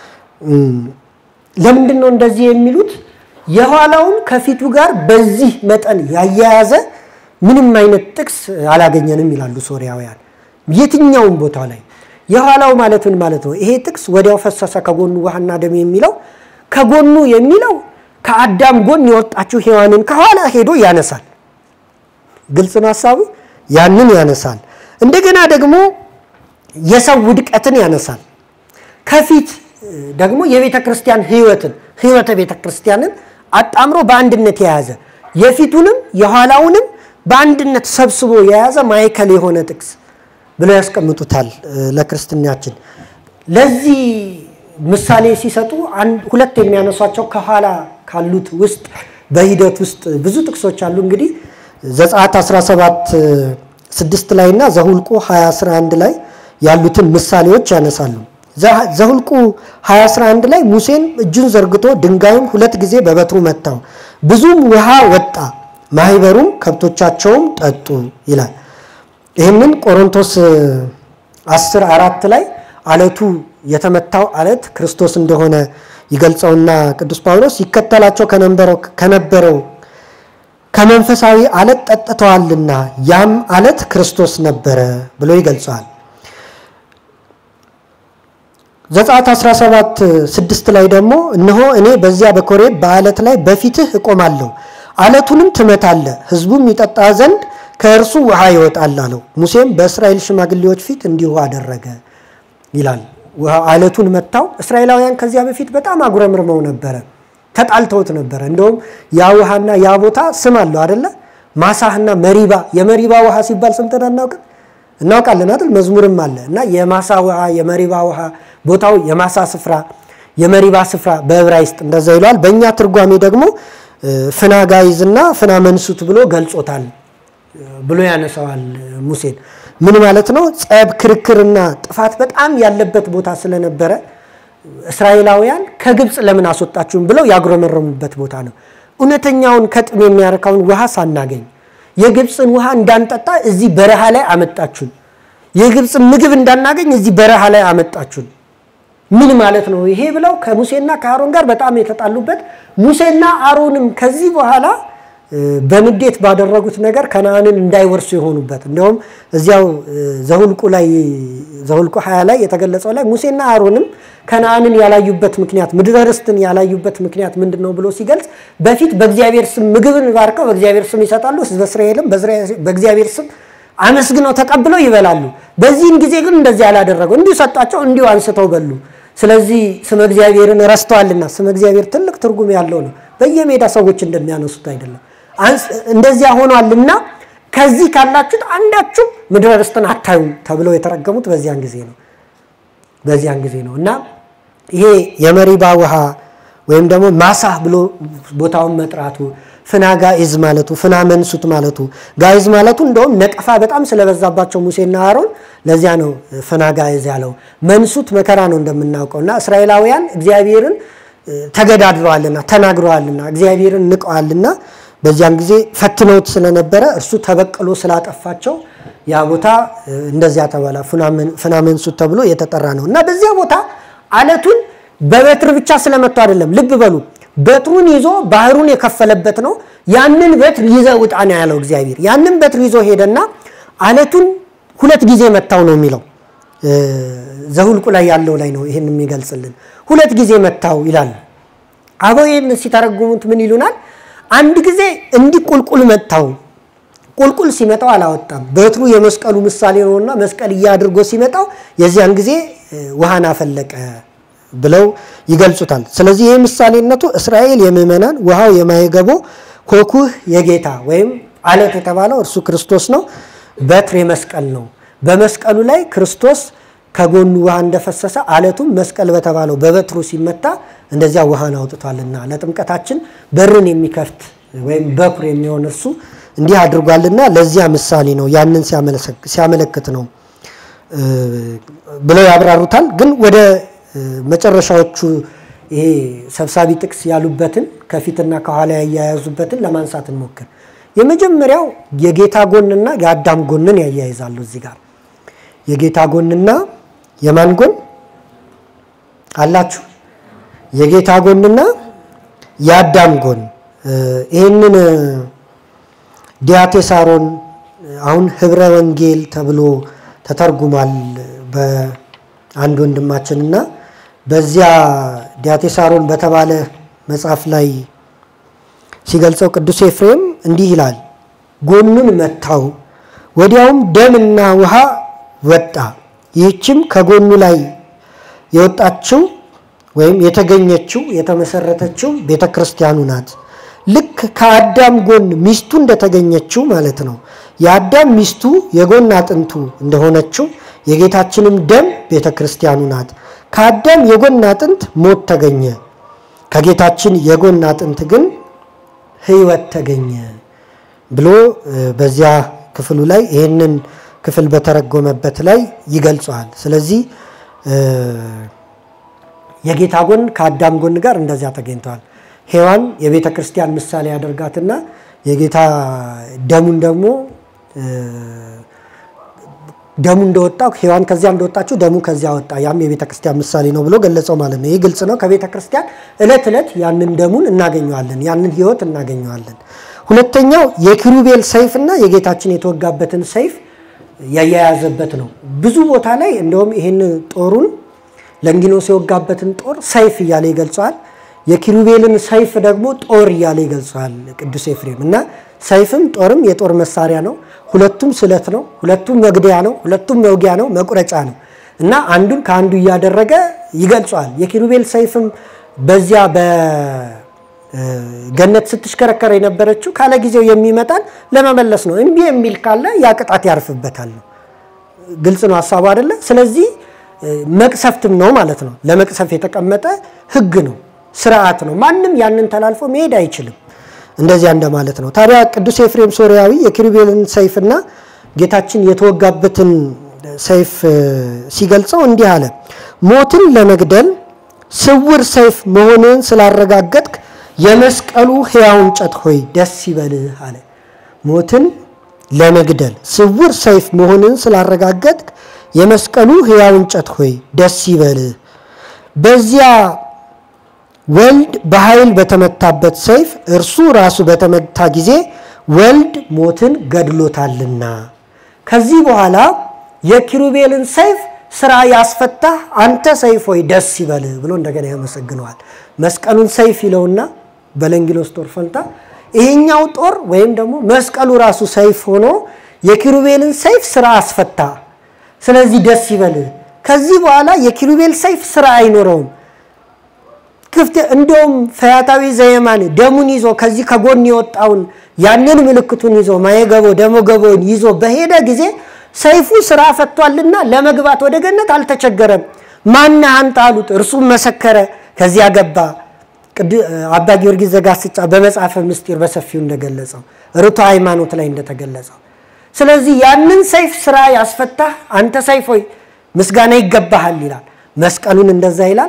ለምንድን ነው እንደዚህ የሚሉት? የኋላውን ከፊቱ ጋር በዚህ መጠን ያያያዘ ምንም አይነት ጥቅስ አላገኘንም ይላሉ ሶሪያውያን። የትኛውም ቦታ ላይ የኋላው ማለት ምን ማለት ነው? ይሄ ጥቅስ ወዲያው ፈሰሰ ከጎኑ ውሃና ደም የሚለው ከጎኑ የሚለው ከአዳም ጎን የወጣችው ሔዋንን ከኋላ ሄዶ ያነሳል። ግልጽ ነው ሀሳቡ። ያንን ያነሳል። እንደገና ደግሞ የሰው ውድቀትን ያነሳል። ከፊት ደግሞ የቤተ ክርስቲያን ህይወትን ህይወተ ቤተ ክርስቲያንን አጣምሮ በአንድነት የያዘ የፊቱንም የኋላውንም በአንድነት ሰብስቦ የያዘ ማዕከል የሆነ ጥቅስ ብለው ያስቀምጡታል ለክርስትናችን። ለዚህ ምሳሌ ሲሰጡ ሁለት የሚያነሷቸው ከኋላ ካሉት ውስጥ በሂደት ውስጥ ብዙ ጥቅሶች አሉ። እንግዲህ ዘጸአት 17 ስድስት ላይ እና ዘሁልቁ 20 11 ላይ ያሉትን ምሳሌዎች ያነሳሉ። ዘሁልቁ 2011 ላይ ሙሴን እጁን ዘርግቶ ድንጋዩን ሁለት ጊዜ በበትሩ መታው፣ ብዙም ውሃ ወጣ፣ ማህበሩም ከብቶቻቸውም ጠጡ ይላል። ይህንን ቆሮንቶስ 10 አራት ላይ አለቱ የተመታው አለት ክርስቶስ እንደሆነ ይገልጸውና ቅዱስ ጳውሎስ ይከተላቸው ከነበረው ከመንፈሳዊ አለት ጠጥተዋልና ያም አለት ክርስቶስ ነበረ ብሎ ይገልጸዋል። ዘጸአት 17 ስድስት ላይ ደግሞ እነሆ እኔ በዚያ በኮሬብ በአለት ላይ በፊትህ እቆማለሁ፣ አለቱንም ትመታለህ፣ ሕዝቡም ይጠጣ ዘንድ ከእርሱ ውሃ ይወጣል አለው። ሙሴም በእስራኤል ሽማግሌዎች ፊት እንዲሁ አደረገ ይላል። አለቱን መታው። እስራኤላውያን ከዚያ በፊት በጣም አጉረምርመው ነበረ፣ ተጣልተውት ነበረ። እንደውም ያ ውሃና ያ ቦታ ስም አለው አደለ? ማሳህና መሪባ። የመሪባ ውሃ ሲባል ሰምተን አናውቅም? እናውቃለን አይደል? መዝሙርም አለ እና የማሳ ውሃ፣ የመሪባ ውሃ፣ ቦታው የማሳ ስፍራ፣ የመሪባ ስፍራ በዕብራይስጥ እንደዛ ይለዋል። በእኛ ትርጓሜ ደግሞ ፍና ጋይዝና ፍና መንሱት ብሎ ገልጾታል ብሎ ያነሳዋል ሙሴን። ምን ማለት ነው? ጸብ፣ ክርክርና ጥፋት በጣም ያለበት ቦታ ስለነበረ እስራኤላውያን ከግብፅ ለምን አስወጣችሁም ብለው ያጉረመረሙበት ቦታ ነው። እውነተኛውን ከጥም የሚያረካውን ውሃ ሳናገኝ የግብፅን ውሃ እንዳንጠጣ እዚህ በረሃ ላይ አመጣችሁን። የግብፅን ምግብ እንዳናገኝ እዚህ በረሃ ላይ አመጣችሁን። ምን ማለት ነው ይሄ ብለው ከሙሴና ከአሮን ጋር በጣም የተጣሉበት ሙሴና አሮንም ከዚህ በኋላ በንዴት ባደረጉት ነገር ከነአንን እንዳይወርሱ የሆኑበት እንዲሁም እዚያው ዘሁልቁ ላይ ዘሁልቁ ሀያ ላይ የተገለጸው ላይ ሙሴና አሮንም ከነአንን ያላዩበት ምክንያት ምድረ ርስትን ያላዩበት ምክንያት ምንድን ነው ብሎ ሲገልጽ በፊት በእግዚአብሔር ስም ምግብን ባርከው በእግዚአብሔር ስም ይሰጣሉ። ሕዝበ እስራኤልም በእግዚአብሔር ስም አመስግነው ተቀብለው ይበላሉ። በዚህን ጊዜ ግን እንደዚህ አላደረገው። እንዲሁ ሰጣቸው፣ እንዲሁ አንስተው በሉ። ስለዚህ ስመ እግዚአብሔርን ረስተዋልና፣ ስመ እግዚአብሔር ትልቅ ትርጉም ያለው ነው። በየሜዳ ሰዎች እንደሚያነሱት አይደለም። እንደዚያ ሆኗልና ከዚህ ካላችሁት አንዳችሁም ምድረ ርስትን አታዩም ተብለው የተረገሙት በዚያን ጊዜ ነው በዚያን ጊዜ ነው እና ይሄ የመሪባ ውሃ ወይም ደግሞ ማሳህ ብሎ ቦታውን መጥራቱ ፍና ጋኢዝ ማለቱ ፍና መንሱት ማለቱ ጋኢዝ ማለቱ እንደውም ነቀፋ በጣም ስለበዛባቸው ሙሴና አሮን ለዚያ ነው ፍና ጋኢዝ ያለው። መንሱት መከራ ነው እንደምናውቀው እና እስራኤላውያን እግዚአብሔርን ተገዳድረዋልና ተናግረዋልና እግዚአብሔርን ንቀዋልና በዚያን ጊዜ ፈትነውት ስለነበረ እርሱ ተበቅሎ ስላጠፋቸው ያ ቦታ እንደዚያ ተባላ ፍና መንሱት ተብሎ የተጠራ ነው እና በዚያ ቦታ አለቱን በበትር ብቻ ስለመቱ አይደለም። ልብ በሉ በትሩን ይዞ ባህሩን የከፈለበት ነው። ያንን በትር ይዘ ውጣ ነው ያለው እግዚአብሔር። ያንን በትር ይዞ ሄደና አለቱን ሁለት ጊዜ መታው ነው የሚለው ዘሁልቁ ላይ ያለው ላይ ነው ይህን የሚገልጽልን። ሁለት ጊዜ መታው ይላል። አበው ይህን ሲተረጉሙት ምን ይሉናል? አንድ ጊዜ እንዲህ ቁልቁል መታው። ቁልቁል ሲመጣው አላወጣም። በትሩ የመስቀሉ ምሳሌ ነውና መስቀል እያድርጎ ሲመጣው የዚያን ጊዜ ውሃን አፈለቀ ብለው ይገልጹታል። ስለዚህ ይህ ምሳሌነቱ እስራኤል የምዕመናን ውሃው የማይገቦ ኮኩህ የጌታ ወይም አለት የተባለው እርሱ ክርስቶስ ነው። በትር የመስቀል ነው። በመስቀሉ ላይ ክርስቶስ ከጎኑ ውሃ እንደፈሰሰ አለቱም መስቀል በተባለው በበትሩ ሲመታ እንደዚያ ውሃን አውጥቷልና ለጥምቀታችን በርን የሚከፍት ወይም በኩር የሚሆን እርሱ እንዲህ አድርጓልና ለዚያ ምሳሌ ነው። ያንን ሲያመለክት ነው ብለው ያብራሩታል። ግን ወደ መጨረሻዎቹ ይሄ ሰብሳቢ ጥቅስ ያሉበትን ከፊትና ከኋላ ያያያዙበትን ለማንሳት እንሞክር። የመጀመሪያው የጌታ ጎንና የአዳም ጎንን ያያይዛሉ። እዚህ ጋር የጌታ ጎንና የማን ጎን አላችሁ? የጌታ ጎንና የአዳም ጎን ይህንን ዲያቴሳሮን አሁን ህብረ ወንጌል ተብሎ ተተርጉሟል በአንድ ወንድማችንና በዚያ ዲያቴሳሮን በተባለ መጽሐፍ ላይ ሲገልጸው ቅዱስ ኤፍሬም እንዲህ ይላል፣ ጎኑን መታው፣ ወዲያውም ደምና ውሃ ወጣ። ይህችም ከጎኑ ላይ የወጣችው ወይም የተገኘችው የተመሰረተችው ቤተ ክርስቲያኑ ናት። ልክ ከአዳም ጎን ሚስቱ እንደተገኘችው ማለት ነው። የአዳም ሚስቱ የጎን አጥንቱ እንደሆነችው የጌታችንም ደም ቤተ ክርስቲያኑ ናት። ከአዳም የጎን አጥንት ሞት ተገኘ፣ ከጌታችን የጎን አጥንት ግን ሕይወት ተገኘ ብሎ በዚያ ክፍሉ ላይ ይህንን ክፍል በተረጎመበት ላይ ይገልጸዋል። ስለዚህ የጌታ ጎን ከአዳም ጎን ጋር እንደዚያ ተገኝተዋል። ሔዋን የቤተ ክርስቲያን ምሳሌ ያደርጋትና የጌታ ደሙን ደግሞ ደሙ እንደወጣው ሔዋን ከዚያ እንደወጣችው ደሙ ከዚያ ወጣ፣ ያም የቤተ ክርስቲያን ምሳሌ ነው ብሎ ገለጸው ማለት ነው። ይህ ግልጽ ነው። ከቤተ ክርስቲያን ዕለት ዕለት ያንን ደሙን እናገኘዋለን፣ ያንን ሕይወት እናገኘዋለን። ሁለተኛው የኪሩቤል ሰይፍና የጌታችን የተወጋበትን ሰይፍ ያያያዘበት ነው። ብዙ ቦታ ላይ እንደውም ይህን ጦሩን ለንጊኖስ የወጋበትን ጦር ሰይፍ እያለ ይገልጸዋል። የኪሩቤልን ሰይፍ ደግሞ ጦር እያለ ይገልጸዋል ቅዱስ ኤፍሬም እና ሰይፍም ጦርም የጦር መሳሪያ ነው። ሁለቱም ስለት ነው። ሁለቱም መግደያ ነው። ሁለቱም መውጊያ ነው፣ መቁረጫ ነው እና አንዱን ከአንዱ እያደረገ ይገልጸዋል። የኪሩቤል ሰይፍም በዚያ በገነት ስትሽከረከረ የነበረችው ካለ ጊዜው የሚመጣን ለመመለስ ነው። እምቢ የሚል ካለ ያ ቅጣት ያርፍበታል ነው። ግልጽ ነው ሀሳቡ አይደለ? ስለዚህ መቅሰፍትም ነው ማለት ነው። ለመቅሰፍ የተቀመጠ ሕግ ነው፣ ስርዓት ነው። ማንም ያንን ተላልፎ መሄድ አይችልም። እንደዚያ እንደማለት ነው። ታዲያ ቅዱስ ኤፍሬም ሶርያዊ የኪሩቤልን ሰይፍና ጌታችን የተወጋበትን ሰይፍ ሲገልጸው እንዲህ አለ። ሞትን ለመግደል ስውር ሰይፍ መሆንን ስላረጋገጥክ የመስቀሉ ሕያው እንጨት ሆይ ደስ ይበልህ አለ። ሞትን ለመግደል ስውር ሰይፍ መሆንን ስላረጋገጥክ የመስቀሉ ሕያው እንጨት ሆይ ደስ ይበልህ። በዚያ ወልድ በኃይል በተመታበት ሰይፍ እርሱ ራሱ በተመታ ጊዜ ወልድ ሞትን ገድሎታልና ከዚህ በኋላ የኪሩቤልን ሰይፍ ስራ ያስፈታህ አንተ ሰይፍ ሆይ ደስ ይበልህ ብሎ እንደገና ያመሰግነዋል። መስቀሉን ሰይፍ ይለውና በለንጊኖስ ጦር ፈንታ ይሄኛው ጦር ወይም ደግሞ መስቀሉ ራሱ ሰይፍ ሆኖ የኪሩቤልን ሰይፍ ስራ አስፈታ። ስለዚህ ደስ ይበልህ። ከዚህ በኋላ የኪሩቤል ሰይፍ ስራ አይኖረውም። ክፍት እንደውም ፈያታዊ ዘየማን ደሙን ይዞ ከዚህ ከጎን የወጣውን ያንን ምልክቱን ይዞ ማየገቦ ደሞገቦን ይዞ በሄደ ጊዜ ሰይፉ ስራ ፈቷልና ለመግባት ወደ ገነት አልተቸገረም። ማነህ አንተ አሉት። እርሱም መሰከረ። ከዚያ ገባ። አባ ጊዮርጊስ ዘጋስጫ በመጽሐፈ ምስጢር በሰፊው እንደገለጸው ርቱ ሃይማኖት ላይ እንደተገለጸው ስለዚህ ያንን ሰይፍ ስራ ያስፈታህ አንተ ሰይፍ ሆይ ምስጋና ይገባሃል ይላል። መስቀሉን እንደዛ ይላል።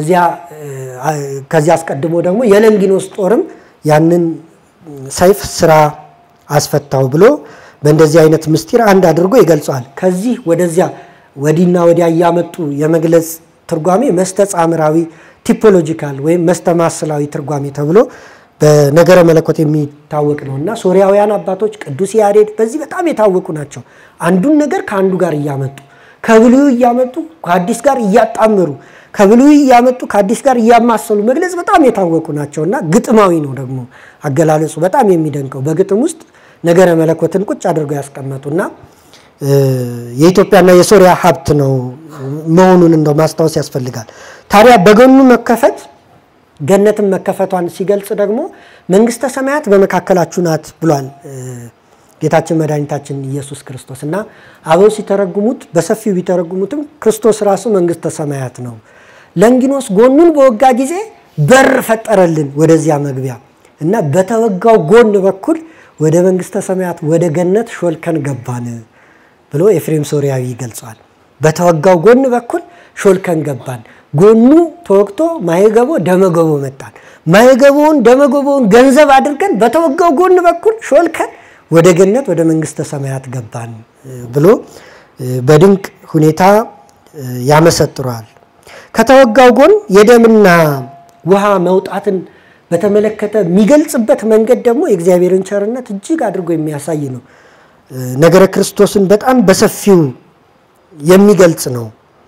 ከዚያ አስቀድሞ ደግሞ የለንጊኖስ ጦርም ያንን ሰይፍ ስራ አስፈታው ብሎ በእንደዚህ አይነት ምስጢር አንድ አድርጎ ይገልጸዋል። ከዚህ ወደዚያ ወዲና ወዲያ እያመጡ የመግለጽ ትርጓሜ መስተጻምራዊ ቲፖሎጂካል ወይም መስተማስላዊ ትርጓሜ ተብሎ በነገረ መለኮት የሚታወቅ ነው እና ሶሪያውያን አባቶች ቅዱስ ያሬድ በዚህ በጣም የታወቁ ናቸው። አንዱን ነገር ከአንዱ ጋር እያመጡ ከብሉዩ እያመጡ ከአዲስ ጋር እያጣመሩ ከብሉዩ እያመጡ ከአዲስ ጋር እያማሰሉ መግለጽ በጣም የታወቁ ናቸው እና ግጥማዊ ነው ደግሞ አገላለጹ በጣም የሚደንቀው በግጥም ውስጥ ነገረ መለኮትን ቁጭ አድርገው ያስቀመጡና የኢትዮጵያና የሶሪያ ሀብት ነው መሆኑን እንደው ማስታወስ ያስፈልጋል። ታዲያ በጎኑ መከፈት ገነትን መከፈቷን ሲገልጽ ደግሞ መንግስተ ሰማያት በመካከላችሁ ናት ብሏል ጌታችን መድኃኒታችን ኢየሱስ ክርስቶስ እና አበው ሲተረጉሙት በሰፊው ቢተረጉሙትም ክርስቶስ ራሱ መንግስተ ሰማያት ነው። ለንጊኖስ ጎኑን በወጋ ጊዜ በር ፈጠረልን ወደዚያ መግቢያ እና በተወጋው ጎን በኩል ወደ መንግስተ ሰማያት ወደ ገነት ሾልከን ገባን ብሎ ኤፍሬም ሶሪያዊ ይገልጸዋል። በተወጋው ጎን በኩል ሾልከን ገባን። ጎኑ ተወግቶ ማየገቦ ደመገቦ መጣን። ማየገቦውን ደመገቦውን ገንዘብ አድርገን በተወጋው ጎን በኩል ሾልከን ወደ ገነት ወደ መንግስተ ሰማያት ገባን ብሎ በድንቅ ሁኔታ ያመሰጥረዋል። ከተወጋው ጎን የደምና ውሃ መውጣትን በተመለከተ የሚገልጽበት መንገድ ደግሞ የእግዚአብሔርን ቸርነት እጅግ አድርጎ የሚያሳይ ነው። ነገረ ክርስቶስን በጣም በሰፊው የሚገልጽ ነው።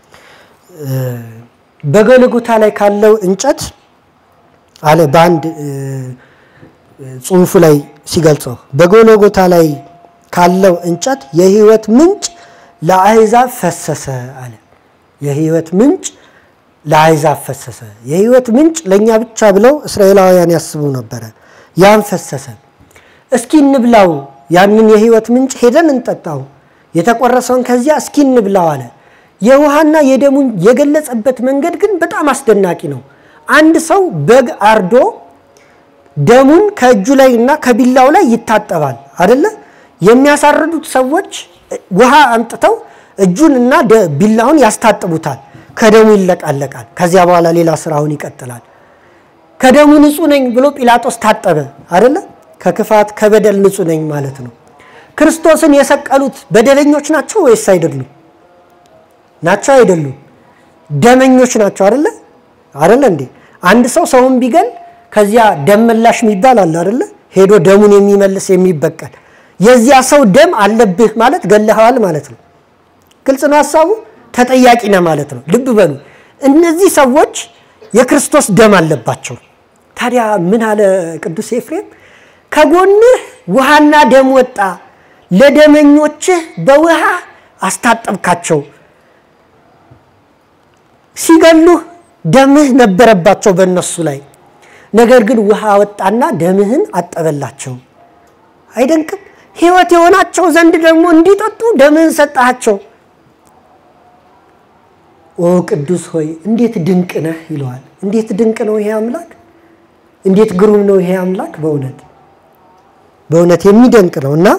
በጎልጎታ ላይ ካለው እንጨት አለ በአንድ ጽሑፉ ላይ ሲገልጸው በጎልጎታ ላይ ካለው እንጨት የሕይወት ምንጭ ለአሕዛብ ፈሰሰ አለ። የሕይወት ምንጭ ለአሕዛብ ፈሰሰ። የሕይወት ምንጭ ለእኛ ብቻ ብለው እስራኤላውያን ያስቡ ነበረ። ያን ፈሰሰ። እስኪ እንብላው፣ ያንን የሕይወት ምንጭ ሄደን እንጠጣው፣ የተቆረሰውን ከዚያ እስኪ እንብላው አለ። የውሃና የደሙን የገለጸበት መንገድ ግን በጣም አስደናቂ ነው። አንድ ሰው በግ አርዶ ደሙን ከእጁ ላይ እና ከቢላው ላይ ይታጠባል አደለ? የሚያሳርዱት ሰዎች ውሃ አምጥተው እጁን እና ቢላውን ያስታጥቡታል። ከደሙ ይለቃለቃል። ከዚያ በኋላ ሌላ ስራውን ይቀጥላል። ከደሙ ንጹሕ ነኝ ብሎ ጲላጦስ ታጠበ አደለ? ከክፋት ከበደል ንጹሕ ነኝ ማለት ነው። ክርስቶስን የሰቀሉት በደለኞች ናቸው ወይስ አይደሉም? ናቸው አይደሉም? ደመኞች ናቸው አደለ? አደለ እንዴ? አንድ ሰው ሰውን ቢገል ከዚያ ደም መላሽ የሚባል አለ አደለ? ሄዶ ደሙን የሚመልስ የሚበቀል የዚያ ሰው ደም አለብህ ማለት ገለኸዋል ማለት ነው። ግልጽ ነው ሀሳቡ። ተጠያቂ ነህ ማለት ነው። ልብ በሉ እነዚህ ሰዎች የክርስቶስ ደም አለባቸው። ታዲያ ምን አለ ቅዱስ ኤፍሬም? ከጎንህ ውሃና ደም ወጣ፣ ለደመኞችህ በውሃ አስታጠብካቸው። ሲገሉህ ደምህ ነበረባቸው በእነሱ ላይ ነገር ግን ውሃ ወጣና ደምህን አጠበላቸው። አይደንቅም? ሕይወት የሆናቸው ዘንድ ደግሞ እንዲጠጡ ደምህን ሰጣቸው። ኦ ቅዱስ ሆይ እንዴት ድንቅ ነህ ይለዋል። እንዴት ድንቅ ነው ይሄ አምላክ! እንዴት ግሩም ነው ይሄ አምላክ! በእውነት በእውነት የሚደንቅ ነው እና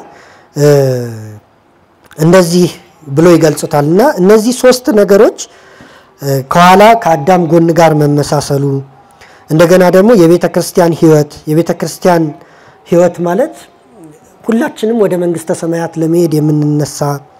እንደዚህ ብሎ ይገልጹታል። እና እነዚህ ሶስት ነገሮች ከኋላ ከአዳም ጎን ጋር መመሳሰሉ እንደገና ደግሞ የቤተ ክርስቲያን ሕይወት የቤተ ክርስቲያን ሕይወት ማለት ሁላችንም ወደ መንግስተ ሰማያት ለመሄድ የምንነሳ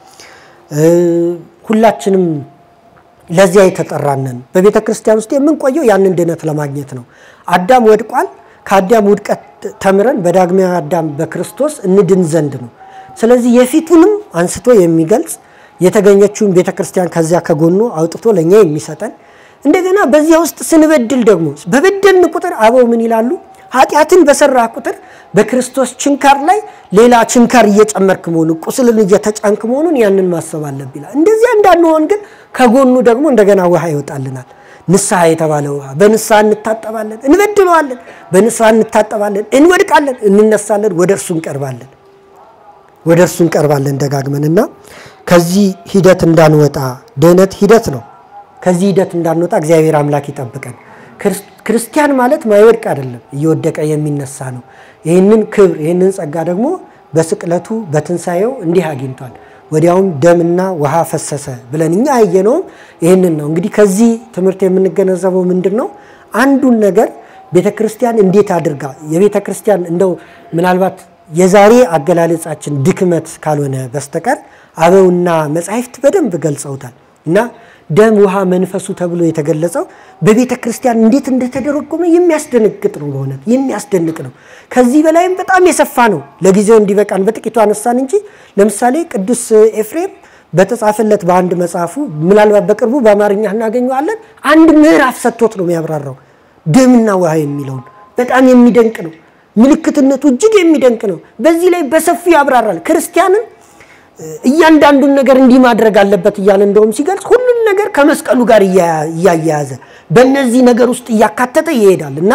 ሁላችንም ለዚያ የተጠራነን በቤተ ክርስቲያን ውስጥ የምንቆየው ያንን ድነት ለማግኘት ነው። አዳም ወድቋል። ከአዳም ውድቀት ተምረን በዳግማዊ አዳም በክርስቶስ እንድን ዘንድ ነው። ስለዚህ የፊቱንም አንስቶ የሚገልጽ የተገኘችውን ቤተ ክርስቲያን ከዚያ ከጎኑ አውጥቶ ለእኛ የሚሰጠን እንደገና በዚያ ውስጥ ስንበድል ደግሞ በበደልን ቁጥር አበው ምን ይላሉ? ኃጢአትን በሰራህ ቁጥር በክርስቶስ ችንካር ላይ ሌላ ችንካር እየጨመርክ መሆኑን ቁስልን እየተጫንክ መሆኑን ያንን ማሰብ አለብህ ይላል። እንደዚያ እንዳንሆን ግን ከጎኑ ደግሞ እንደገና ውሃ ይወጣልናል። ንስሐ የተባለ ውሃ። በንስሐ እንታጠባለን፣ እንበድለዋለን፣ በንስሐ እንታጠባለን፣ እንወድቃለን፣ እንነሳለን፣ ወደ እርሱ እንቀርባለን፣ ወደ እርሱ እንቀርባለን ደጋግመን እና ከዚህ ሂደት እንዳንወጣ ድህነት ሂደት ነው። ከዚህ ሂደት እንዳንወጣ እግዚአብሔር አምላክ ይጠብቀን። ክርስቲያን ማለት ማይወድቅ አይደለም፣ እየወደቀ የሚነሳ ነው። ይህንን ክብር ይህንን ጸጋ ደግሞ በስቅለቱ በትንሣኤው እንዲህ አግኝቷል። ወዲያውም ደምና ውሃ ፈሰሰ ብለን እኛ ያየነውም ይህንን ነው። እንግዲህ ከዚህ ትምህርት የምንገነዘበው ምንድን ነው? አንዱን ነገር ቤተ ክርስቲያን እንዴት አድርጋ የቤተ ክርስቲያን እንደው ምናልባት የዛሬ አገላለጻችን ድክመት ካልሆነ በስተቀር አበውና መጻሕፍት በደንብ ገልጸውታል እና ደም ውሃ መንፈሱ ተብሎ የተገለጸው በቤተ ክርስቲያን እንዴት እንደተደረጎመ የሚያስደነግጥ ነው። በእውነት የሚያስደንቅ ነው። ከዚህ በላይም በጣም የሰፋ ነው። ለጊዜው እንዲበቃን በጥቂቱ አነሳን እንጂ ለምሳሌ ቅዱስ ኤፍሬም በተጻፈለት በአንድ መጽሐፉ ምናልባት በቅርቡ በአማርኛ እናገኘዋለን። አንድ ምዕራፍ ሰጥቶት ነው የሚያብራራው ደምና ውሃ የሚለውን በጣም የሚደንቅ ነው። ምልክትነቱ እጅግ የሚደንቅ ነው። በዚህ ላይ በሰፊው ያብራራል። ክርስቲያንን እያንዳንዱን ነገር እንዲህ ማድረግ አለበት እያለ እንደውም ሲገልጽ ሁሉን ነገር ከመስቀሉ ጋር እያያያዘ በእነዚህ ነገር ውስጥ እያካተተ ይሄዳል እና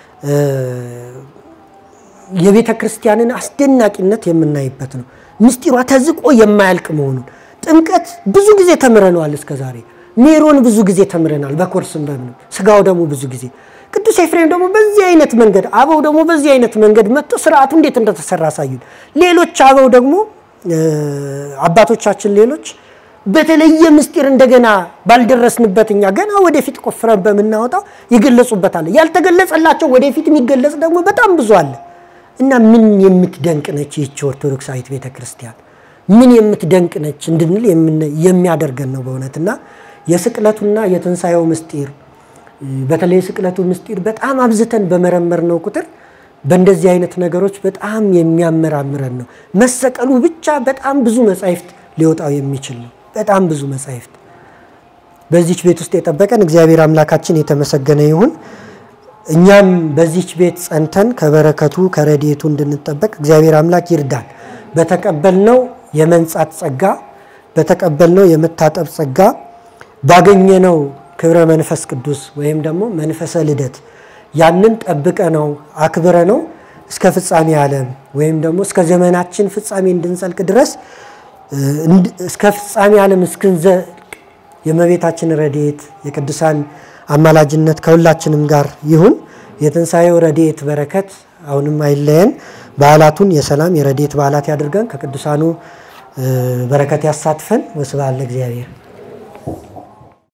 የቤተ ክርስቲያንን አስደናቂነት የምናይበት ነው። ምስጢሯ ተዝቆ የማያልቅ መሆኑን ጥምቀት ብዙ ጊዜ ተምረነዋል እስከ ዛሬ። ሜሮን ብዙ ጊዜ ተምረናል፣ በኮርስም በምንም ስጋው ደግሞ ብዙ ጊዜ ቅዱስ ኤፍሬም ደግሞ በዚህ አይነት መንገድ አበው ደግሞ በዚህ አይነት መንገድ መጥቶ ስርዓቱ እንዴት እንደተሰራ አሳዩን። ሌሎች አበው ደግሞ አባቶቻችን ሌሎች በተለየ ምስጢር እንደገና ባልደረስንበት እኛ ገና ወደፊት ቆፍረን በምናወጣው ይገለጹበታል። ያልተገለጸላቸው ወደፊት የሚገለጽ ደግሞ በጣም ብዙ አለ እና ምን የምትደንቅ ነች ይህች ኦርቶዶክሳዊት ቤተ ክርስቲያን ምን የምትደንቅ ነች እንድንል የሚያደርገን ነው በእውነት እና የስቅለቱና የትንሣኤው ምስጢር በተለይ የስቅለቱ ምስጢር በጣም አብዝተን በመረመር ነው ቁጥር በእንደዚህ አይነት ነገሮች በጣም የሚያመራምረን ነው። መሰቀሉ ብቻ በጣም ብዙ መጻሕፍት ሊወጣው የሚችል ነው። በጣም ብዙ መጻሕፍት በዚች ቤት ውስጥ የጠበቀን እግዚአብሔር አምላካችን የተመሰገነ ይሁን። እኛም በዚች ቤት ጸንተን ከበረከቱ ከረድኤቱ እንድንጠበቅ እግዚአብሔር አምላክ ይርዳን። በተቀበልነው የመንጻት ጸጋ፣ በተቀበልነው የመታጠብ ጸጋ፣ ባገኘነው ክብረ መንፈስ ቅዱስ ወይም ደግሞ መንፈሰ ልደት ያንን ጠብቀ ነው አክብረ ነው እስከ ፍጻሜ ዓለም ወይም ደግሞ እስከ ዘመናችን ፍጻሜ እንድንጸልቅ ድረስ እስከ ፍጻሜ ዓለም እስክንዘልቅ የእመቤታችን ረድኤት የቅዱሳን አማላጅነት ከሁላችንም ጋር ይሁን። የትንሣኤው ረድኤት በረከት አሁንም አይለየን። በዓላቱን የሰላም የረድኤት በዓላት ያድርገን። ከቅዱሳኑ በረከት ያሳትፈን። ወስብሐት ለእግዚአብሔር።